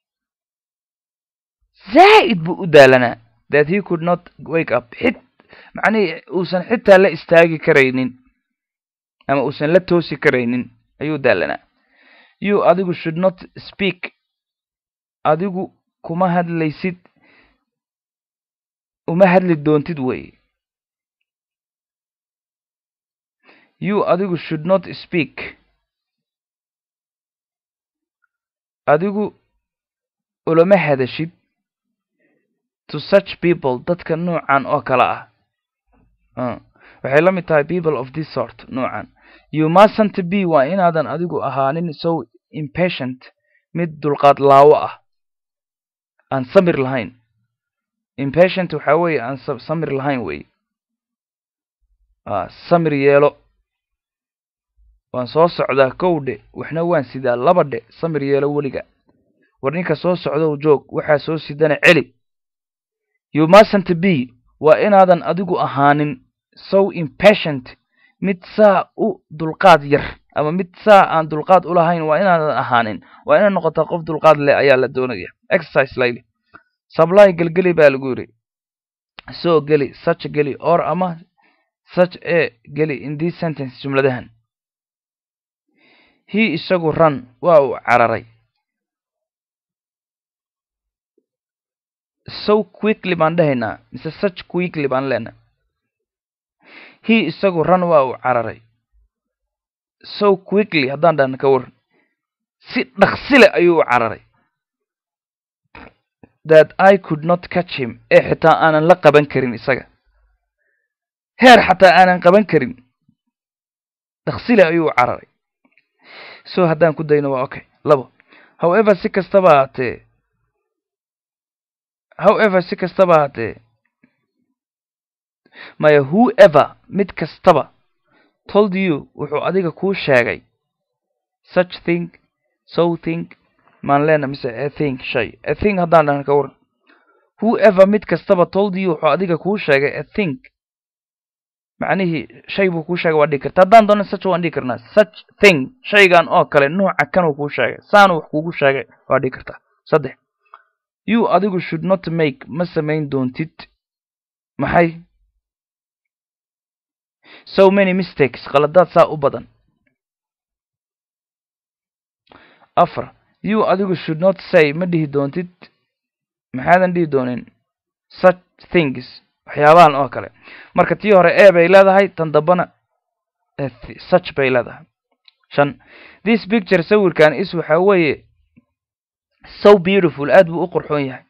zaa'id buu u daalanaa that he could not wake up xit macnihii uusan xitaa la istaagi karaynin ama uusan la toosi karaynin ayuu daalanaa you adigu should not speak adigu kuma hadlaysid uma hadli doontid wey you adigu should not speak adigu ulama hadashid to such people dadka noocan oo kale ah waxay la mid tahay people of this sort noocan you mustn't be waa inaadan adigu ahaanin so impatient mid dulqaad laawo ah aan samir lahayn impatient waxaa weeye aan samir lahayn wey samir yeelo waan soo socdaa kow dhe waxna waan sidaa laba dhe samir yeelo weliga war ninka soo socdow joog waxaa soo sidana celi you mustn't be waa inaadan adigu ahaanin so impatient mid saa u dulqaad yar ama mid saa aan dulqaad u lahayn waa inaadan ahaanin waa inaad noqotaa qof dulqaad leh ayaa la doonaya exercise layli sably gelgeli baa lagu yidhi soo geli such geli or ama such e geli in this sentence jumladahan he isagu run waa uu cararay so quickly baan dhahaynaa mise such quickly baan leenahay he isagu run waa uu cararay so quickly haddaan dhahna ka waran si dhaksile ayuu u cararay that i could not catch him ee xitaa aanan la qaban karin isaga heer xataa aanan qaban karin dhaksile ayuu u cararay so haddaan ku dayno waa okay labo however si kastaba haatee however si kastaba haatee maya whoever mid kastaba told you wuxuu adiga kuu sheegay such thing so thing maan leena mise a thing shay a thing haddaan dhahna ka waran whoever mid kastaba told you wuxuu adiga kuu sheegay a thing macnihii shay buu kuu sheegay waa dhigi karta haddaan doono such waan dhigi karnaa such thing shaygan oo kale nooca kanuu kuu sheegay saanu wax kuugu sheegay waa dhigi kartaa saddex you adigu should not make ma samayn doontid maxay so many mistakes qaladaad saa u badan afar you adigu should not say ma dhihi doontid maxaadan dhihi doonin such things waxyaabahan oo kale marka tii hore e bay leedahay tan dambana such bay leedahay shan this picture sawirkan is waxaa weeye so beautiful aad buu u qurxoon yahay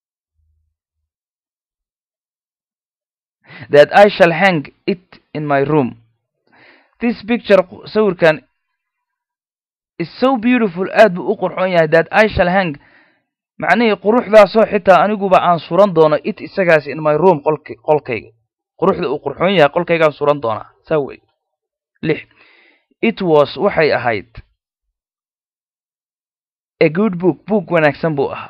that i shall hang it in my room this picture sawirkan is so beautiful aad buu u qurxoon yahay that i shall hang macnihii quruxdaasoo xitaa aniguba aan suran doono it isagaas in my room qolk qolkayga quruxda uu qurxoon yahay qolkaygaan suran doonaa saa wey lix it was waxay ahayd a good book book wanaagsan buu ahaa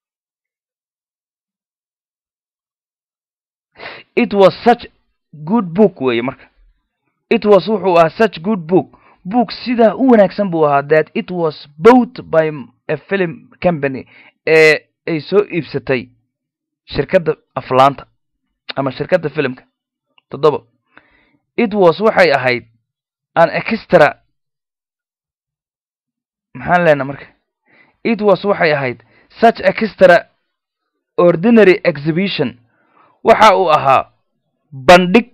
it was such good book weeye marka it was wuxuu ahaa such good book book sidaa u wanaagsan buu ahaa that it was bought by a film company ee ay soo iibsatay shirkadda aflaanta ama shirkadda filimka toddoba it was waxay ahayd an extra maxaan leenaa marka it was waxay ahayd such extra ordinary exhibition waxa uu ahaa bandhig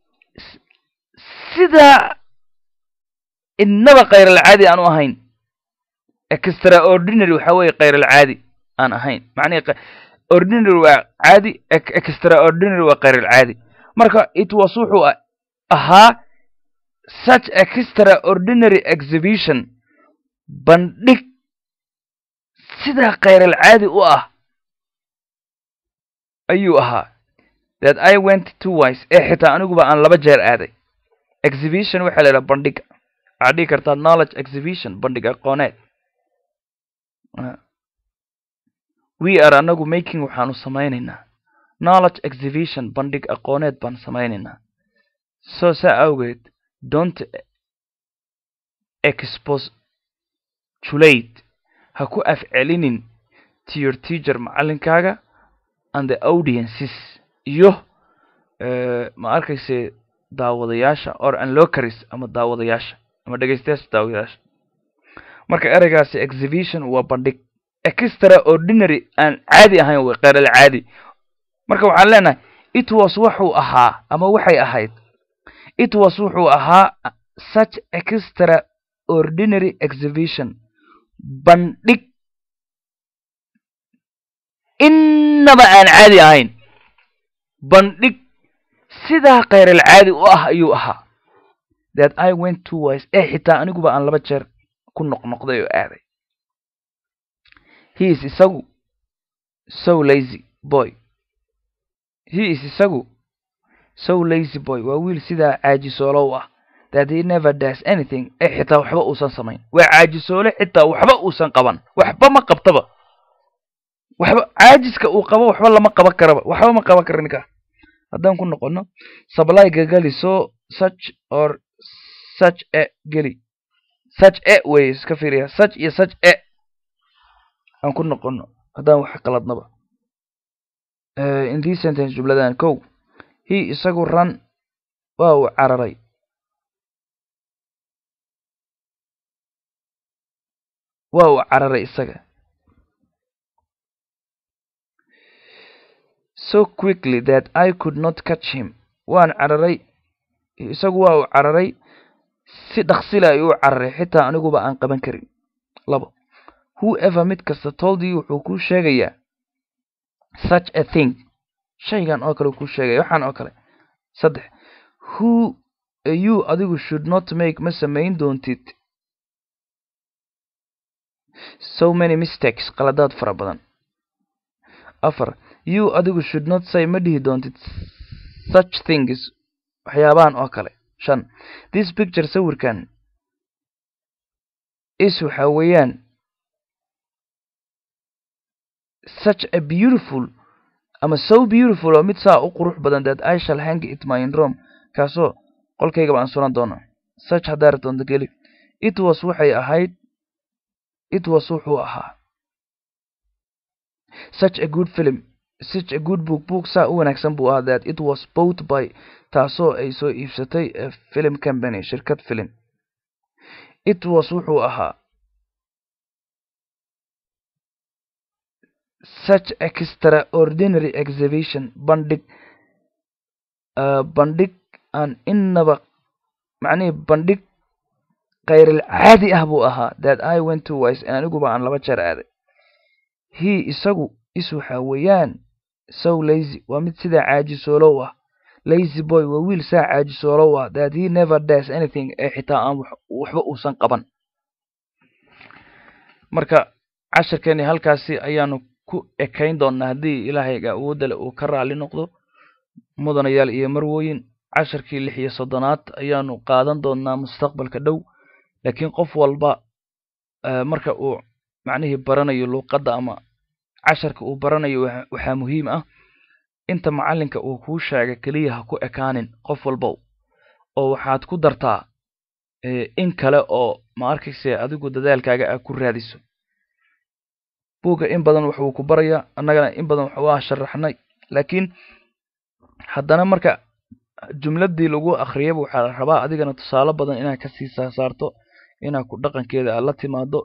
sidaa innaba khayralcaadi aan u ahayn extraordinary waxa weeye khayralcaadi aan ahayn macnihi ordinary waa caadi extraordinary waa khayralcaadi marka it was wuxuu ahaa such extraordinary exhibition bandhig sidaa khayralcaadi u ah ayuu ahaa that i went twice ee xitaa aniguba aan laba jeer aaday exhibition waxaa la idhaha bandhiga waxaad dhigi kartaa knowledge exhibition bandhig aqooneed we are anagu making waxaanu samaynaynaa knowledge exhibition bandhig aqooneed baan samaynaynaa so saa awgeed don't expostulate ha ku afcelinin to your teacher macalinkaaga and the audiences iyo ma arkayse daawadayaasha or anlocaris ama daawadayaasha ama dhegeystayaasha daawadayaasha marka ereygaasi exhibition waa bandhig extra ordinary aan caadi ahayn way kheyral caadi marka waxaan leenahay it was wuxuu ahaa ama waxay ahayd it was wuxuu ahaa such extra ordinary exhibition bandhig innaba aan caadi ahayn bandhig sidaa kheyral caadi u ah ayuu ahaa that i went to wise ee xitaa aniguba aan laba jeer ku noqnoqday oo aaday he is isagu so lazy boy he is isagu so lazy boy waa wiil sidaa caajisoolow ah that he never does anything ee xitaa waxba uusan samayn waa caajisoole xitaa waxba uusan qaban waxba ma qabtaba waxba caajiska uu qabo waxba lama qaban karaba waxba ma qaban kara ninkaa haddaan ku noqono supplyga geli so such or such e geli such e wey iska fiiriya such iyo such e aan ku noqono haddaan wax qaladnaba in this sentence jumladan kow he isagu ran waa uu cararay waa uu cararay isaga so quickly that I could not catch him waan cararay isagu waa uu cararay si dhaksila ayuu u cararay xitaa aniguba aan qaban karin labo whoever mid kasta told you wuxuu kuu sheegayaa such a thing shaygan oo kale kuu sheegaya waxaan oo kale saddex who you adigu should not make ma samayn doontid so many mistakes qaladaad fara badan afar you adigu should not say ma dhihi doontid such things waxyaabahan oo kale shan this picture sawirkan is waxa weeyaan such a beautiful ama so beautiful oo mid saa u qurux badan that I shall hang it my in Rome kaasoo qolkaygaba aan suran doono such haddaa rabtoonta geli it was waxay ahayd it was wuxuu ahaa such a good film such a good book book saa u wanaagsan buu ahaa that it was bought by taasoo ay soo iibsatay a film company shirkad film it was wuxuu ahaa such extraordinary exhibition bandhig uh, bandhig aan inaba macnihii bandhig khayril caadi ah buu ahaa that I went to wise aniguba aan laba jeer aaday he isagu is waxa weeyaan so lazy waa mid sidaa caajisoolow ah lazy boy waa wiil saa caajisoolow ah that he never does anything ee xitaa aan waxba uusan qaban marka casharkeeni halkaasi ayaanu ku ekayn doonnaa haddii ilaahayga awoodda le uu ka raali noqdo mudanayaal iyo marwooyin casharkii lix iyo soddonaad ayaanu qaadan doonnaa mustaqbalka dhow laakiin qof walba marka uu macnihii baranayo luuqadda ama casharka uu baranayo waxaa muhiim ah inta macallinka uu kuu sheega keliya ha ku ekaanin qof walbow oo waxaad ku dartaa in kale oo ma arkayse adigu dadaalkaaga ah ku raadiso buugga in badan waxuu ku barayaa annagana in badan waa sharaxnay laakiin haddana marka jumladii lagu akhriyaba waxaa la rabaa adigana tusaale badan inaad kasii saarto inaad ku dhaqankeeda aad la timaado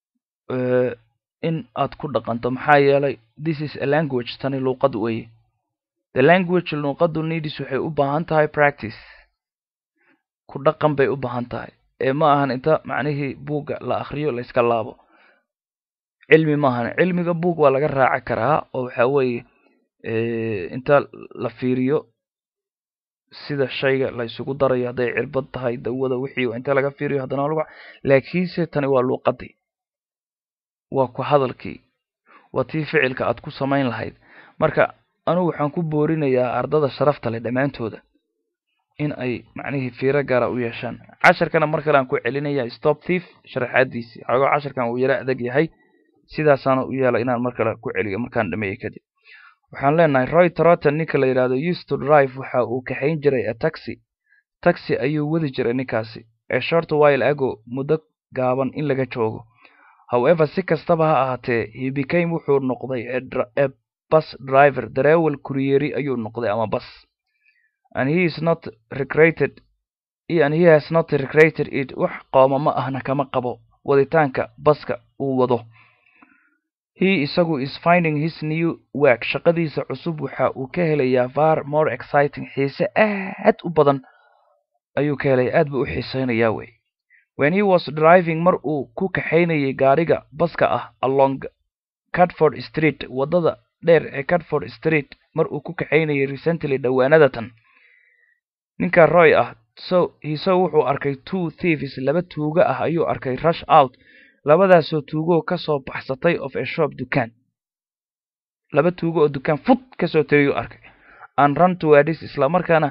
in aad ku dhaqanto maxaa yeelay this is a language tani luuqad weeye the language luuqadu needis waxay u baahan tahay practice ku dhaqan bay u baahan tahay ee ma ahan inta macnihii buugga la akhriyo la iska laabo cilmi maahan cilmiga buug waa laga raaci karaa oo waxa weeye inta la fiiriyo sida shayga la isugu darayo hadday cirbad tahay dawada wixii inta laga fiiriyo haddana lagu laakiinse tani waa luuqadii waa ku hadalkii waa tii ficilka aad ku samayn lahayd marka anugu waxaan ku boorinayaa ardada sharafta leh dhammaantooda in ay macnihii fiiro gaara u yeeshaan casharkana mar kale aan ku celinaya stop thief sharaxaadiisii xogoo casharkan uu yaro adag yahay sidaasaana u yeela inaan mar kale ku celiyo markaan dhameeyo kadib waxaan leenahay roy troton ninka la yidhahdo used to drive waxa uu kaxayn jiray a taxi taxi ayuu wadi jiray ninkaasi ee short while ago muddo gaaban in laga joogo however si kastaba ha ahaatee he became wuxuu noqday a bus driver dareewal kuriyeri ayuu noqday ama bus and he is not recreated and he has not recreated it wax qooma ma ahna kama qabo waditaanka baska uu wado he isagu is finding his new work shaqadiisa cusub waxa uu ka helayaa far more exciting xiise aad u badan ayuu ka helaya aad buu u xiiseynayaa wey when he was driving mar uu ku kaxaynayay gaariga baska ah along catford street waddada dheer ee catford street mar uu ku kaxaynayay recently dhowaanadatan ninka roy ah so hiso wuxuu arkay two thieves laba tuuga ah ayuu arkay rush out labadaasoo tuugoo ka soo baxsatay of a shop dukaan laba tuugo oo dukaan fud ka soo tegayuu arkay an run towards islamarkaana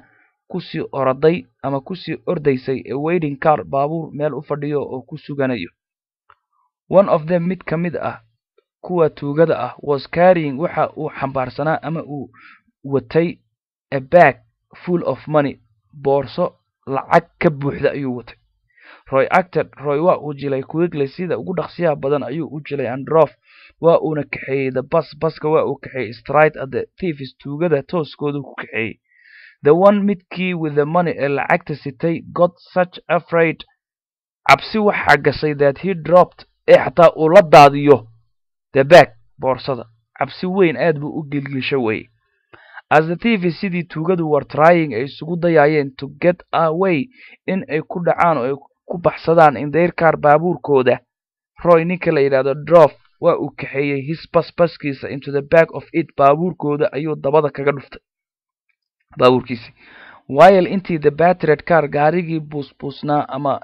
kusii oraday ama kusii ordaysay a waiting car baabuur meel u fadhiyo oo ku suganayo one of them mid ka mid ah kuwa tuugada ah was carrying waxa uu xambaarsanaa ama uu watay a bag full of money boorso lacag ka buuxda ayuu watay roy acted roy waa uu jilay quigley sida ugu dhaqsiyaha badan ayuu u jilay androf waa uuna kaxeeyey the bus baska waa uu kaxeeyey stride at the thieves tuugada tooskoodu ku kaxeeyey the one midkii with the money ee lacagta sitay got such afraid cabsi waxaa gashay that he dropped ee xataa uu la daadiyo the bag boorsada cabsi weyn aad buu u gilgisho weye as the thieves sidii tuugadu were trying ay isugu dayaayeen to get away in ay ku dhacaan oo ay ku baxsadaan in their car baabuurkooda roy ninka la yidhahdo drof waa uu kaxeeyey his bas baskiisa into the back of it baabuurkooda ayuu dabada kaga dhuftay baabuurkiisi while intii the battered car gaarigii buusbuusnaa ama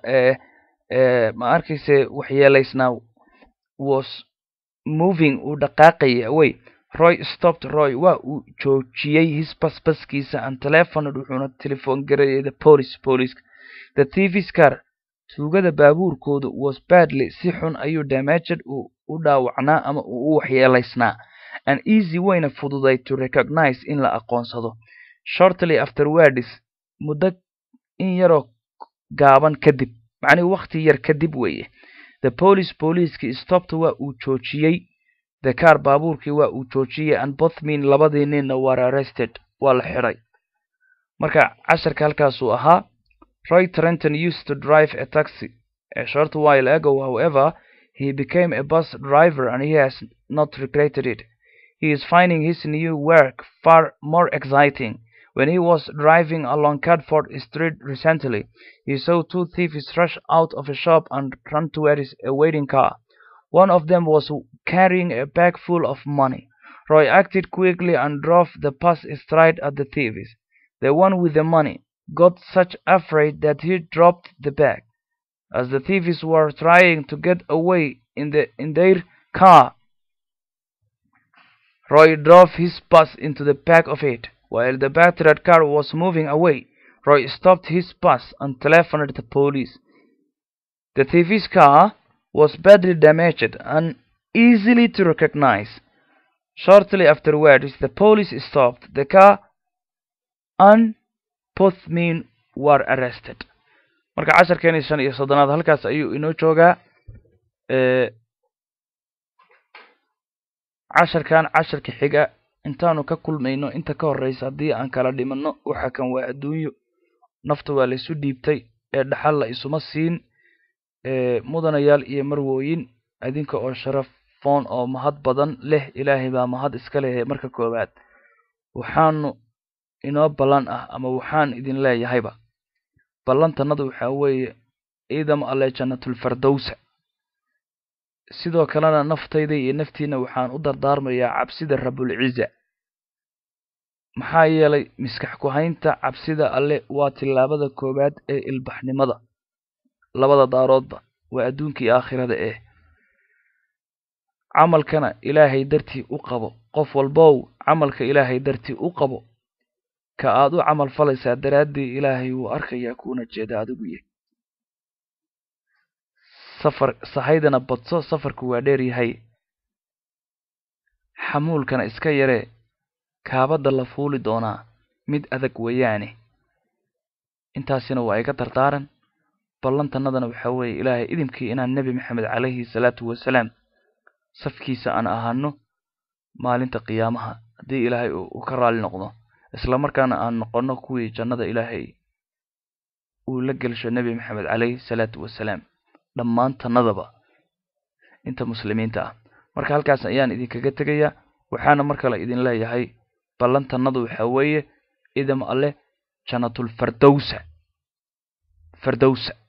ma arkayse waxyeelaysnaa was moving uu dhaqaaqayay away roy stopped roy waa uu joojiyey his bas baskiisa and telephoned wuxuuna telefoon gareeyay the police police the thieves car tuugada baabuurkoodu was badly si xun ayuu damaged uu u dhaawacnaa ama uu u waxyeelaysnaa an easy wayna fududay to recognize in la aqoonsado shortly afterwards muddo in yaroo gaaban kadib macnihi wakti yar kadib weeye the police booliiskii stopped waa uu joojiyey the car baabuurkii waa uu joojiyey and both mean labadii ninna were arrested waa la xidhay marka casharka halkaasuu ahaa roy trenton used to drive a taxi a short while ago however he became a bus driver and he has not regretted it he is finding his new work far more exciting when he was driving along Cadford Street recently, he saw two thieves rush out of a shop and run towards a waiting car. One of them was carrying a bag full of money. Roy acted quickly and drove the bus straight at the thieves. The one with the money got such afraid that he dropped the bag. As the thieves were trying to get away in the in their car, Roy drove his bus into the back of it. While the battered car was moving away, Roy stopped his bus and telephoned the police. The thief's car was badly damaged and easily to recognize. Shortly afterwards, the police stopped the car and both men were arrested. marka casharkeeni shan iyo soddonaad halkaas ayuu inoo joogaa casharkan casharka xiga intaanu ka kulmayno inta ka horreysa haddii aan kala dhimanno waxa kan waa adduunyo nafta waa laysu dhiibtay ee dhaxal la isuma siin mudanayaal iyo marwooyin adinka oo sharafoon oo mahad badan leh ilaahay baa mahad iska lehe marka koowaad waxaanu inoo ballan ah ama waxaan idin leeyahayba ballantanadu waxaa weeye ciidam alle jannatulfardowsa sidoo kalena naftayda iyo naftiina waxaan u dardaarmayaa cabsida rabulciza maxaa yeelay miskax ku-haynta cabsida alle waa tillaabada koowaad ee ilbaxnimada labada daaroodba waa adduunkii aakhirada eh camalkana ilaahay dartii u qabo qof walbow camalka ilaahay dartii u qabo ka aad u camal falaysaa daraaddii ilaahay wuu arkayaa kuuna jeeda adigu yahy safar sahaydana badso safarku waa dheer yahay xamuulkana iska yaree kaabadda la fuuli doonaa mid adag weeyaane intaasina waa iga dardaaran ballantannadana waxaa weeye ilaahay idimkii inaan nebi maxamed calayhi salaatu wasalaam safkiisa aan ahaano maalinta qiyaamaha haddii ilaahay uu ka raali noqdo isla markaana aan noqonno kuwii jannada ilaahay uu la gelsho nebi maxamed calayhi salaatu wasalaam dhammaantannadaba inta muslimiinta ah marka halkaas ayaan idinkaga tegayaa waxaana mar kale idin leeyahay ballantannadu waxaa weeye idam alleh jannatulfardowsa fardowsa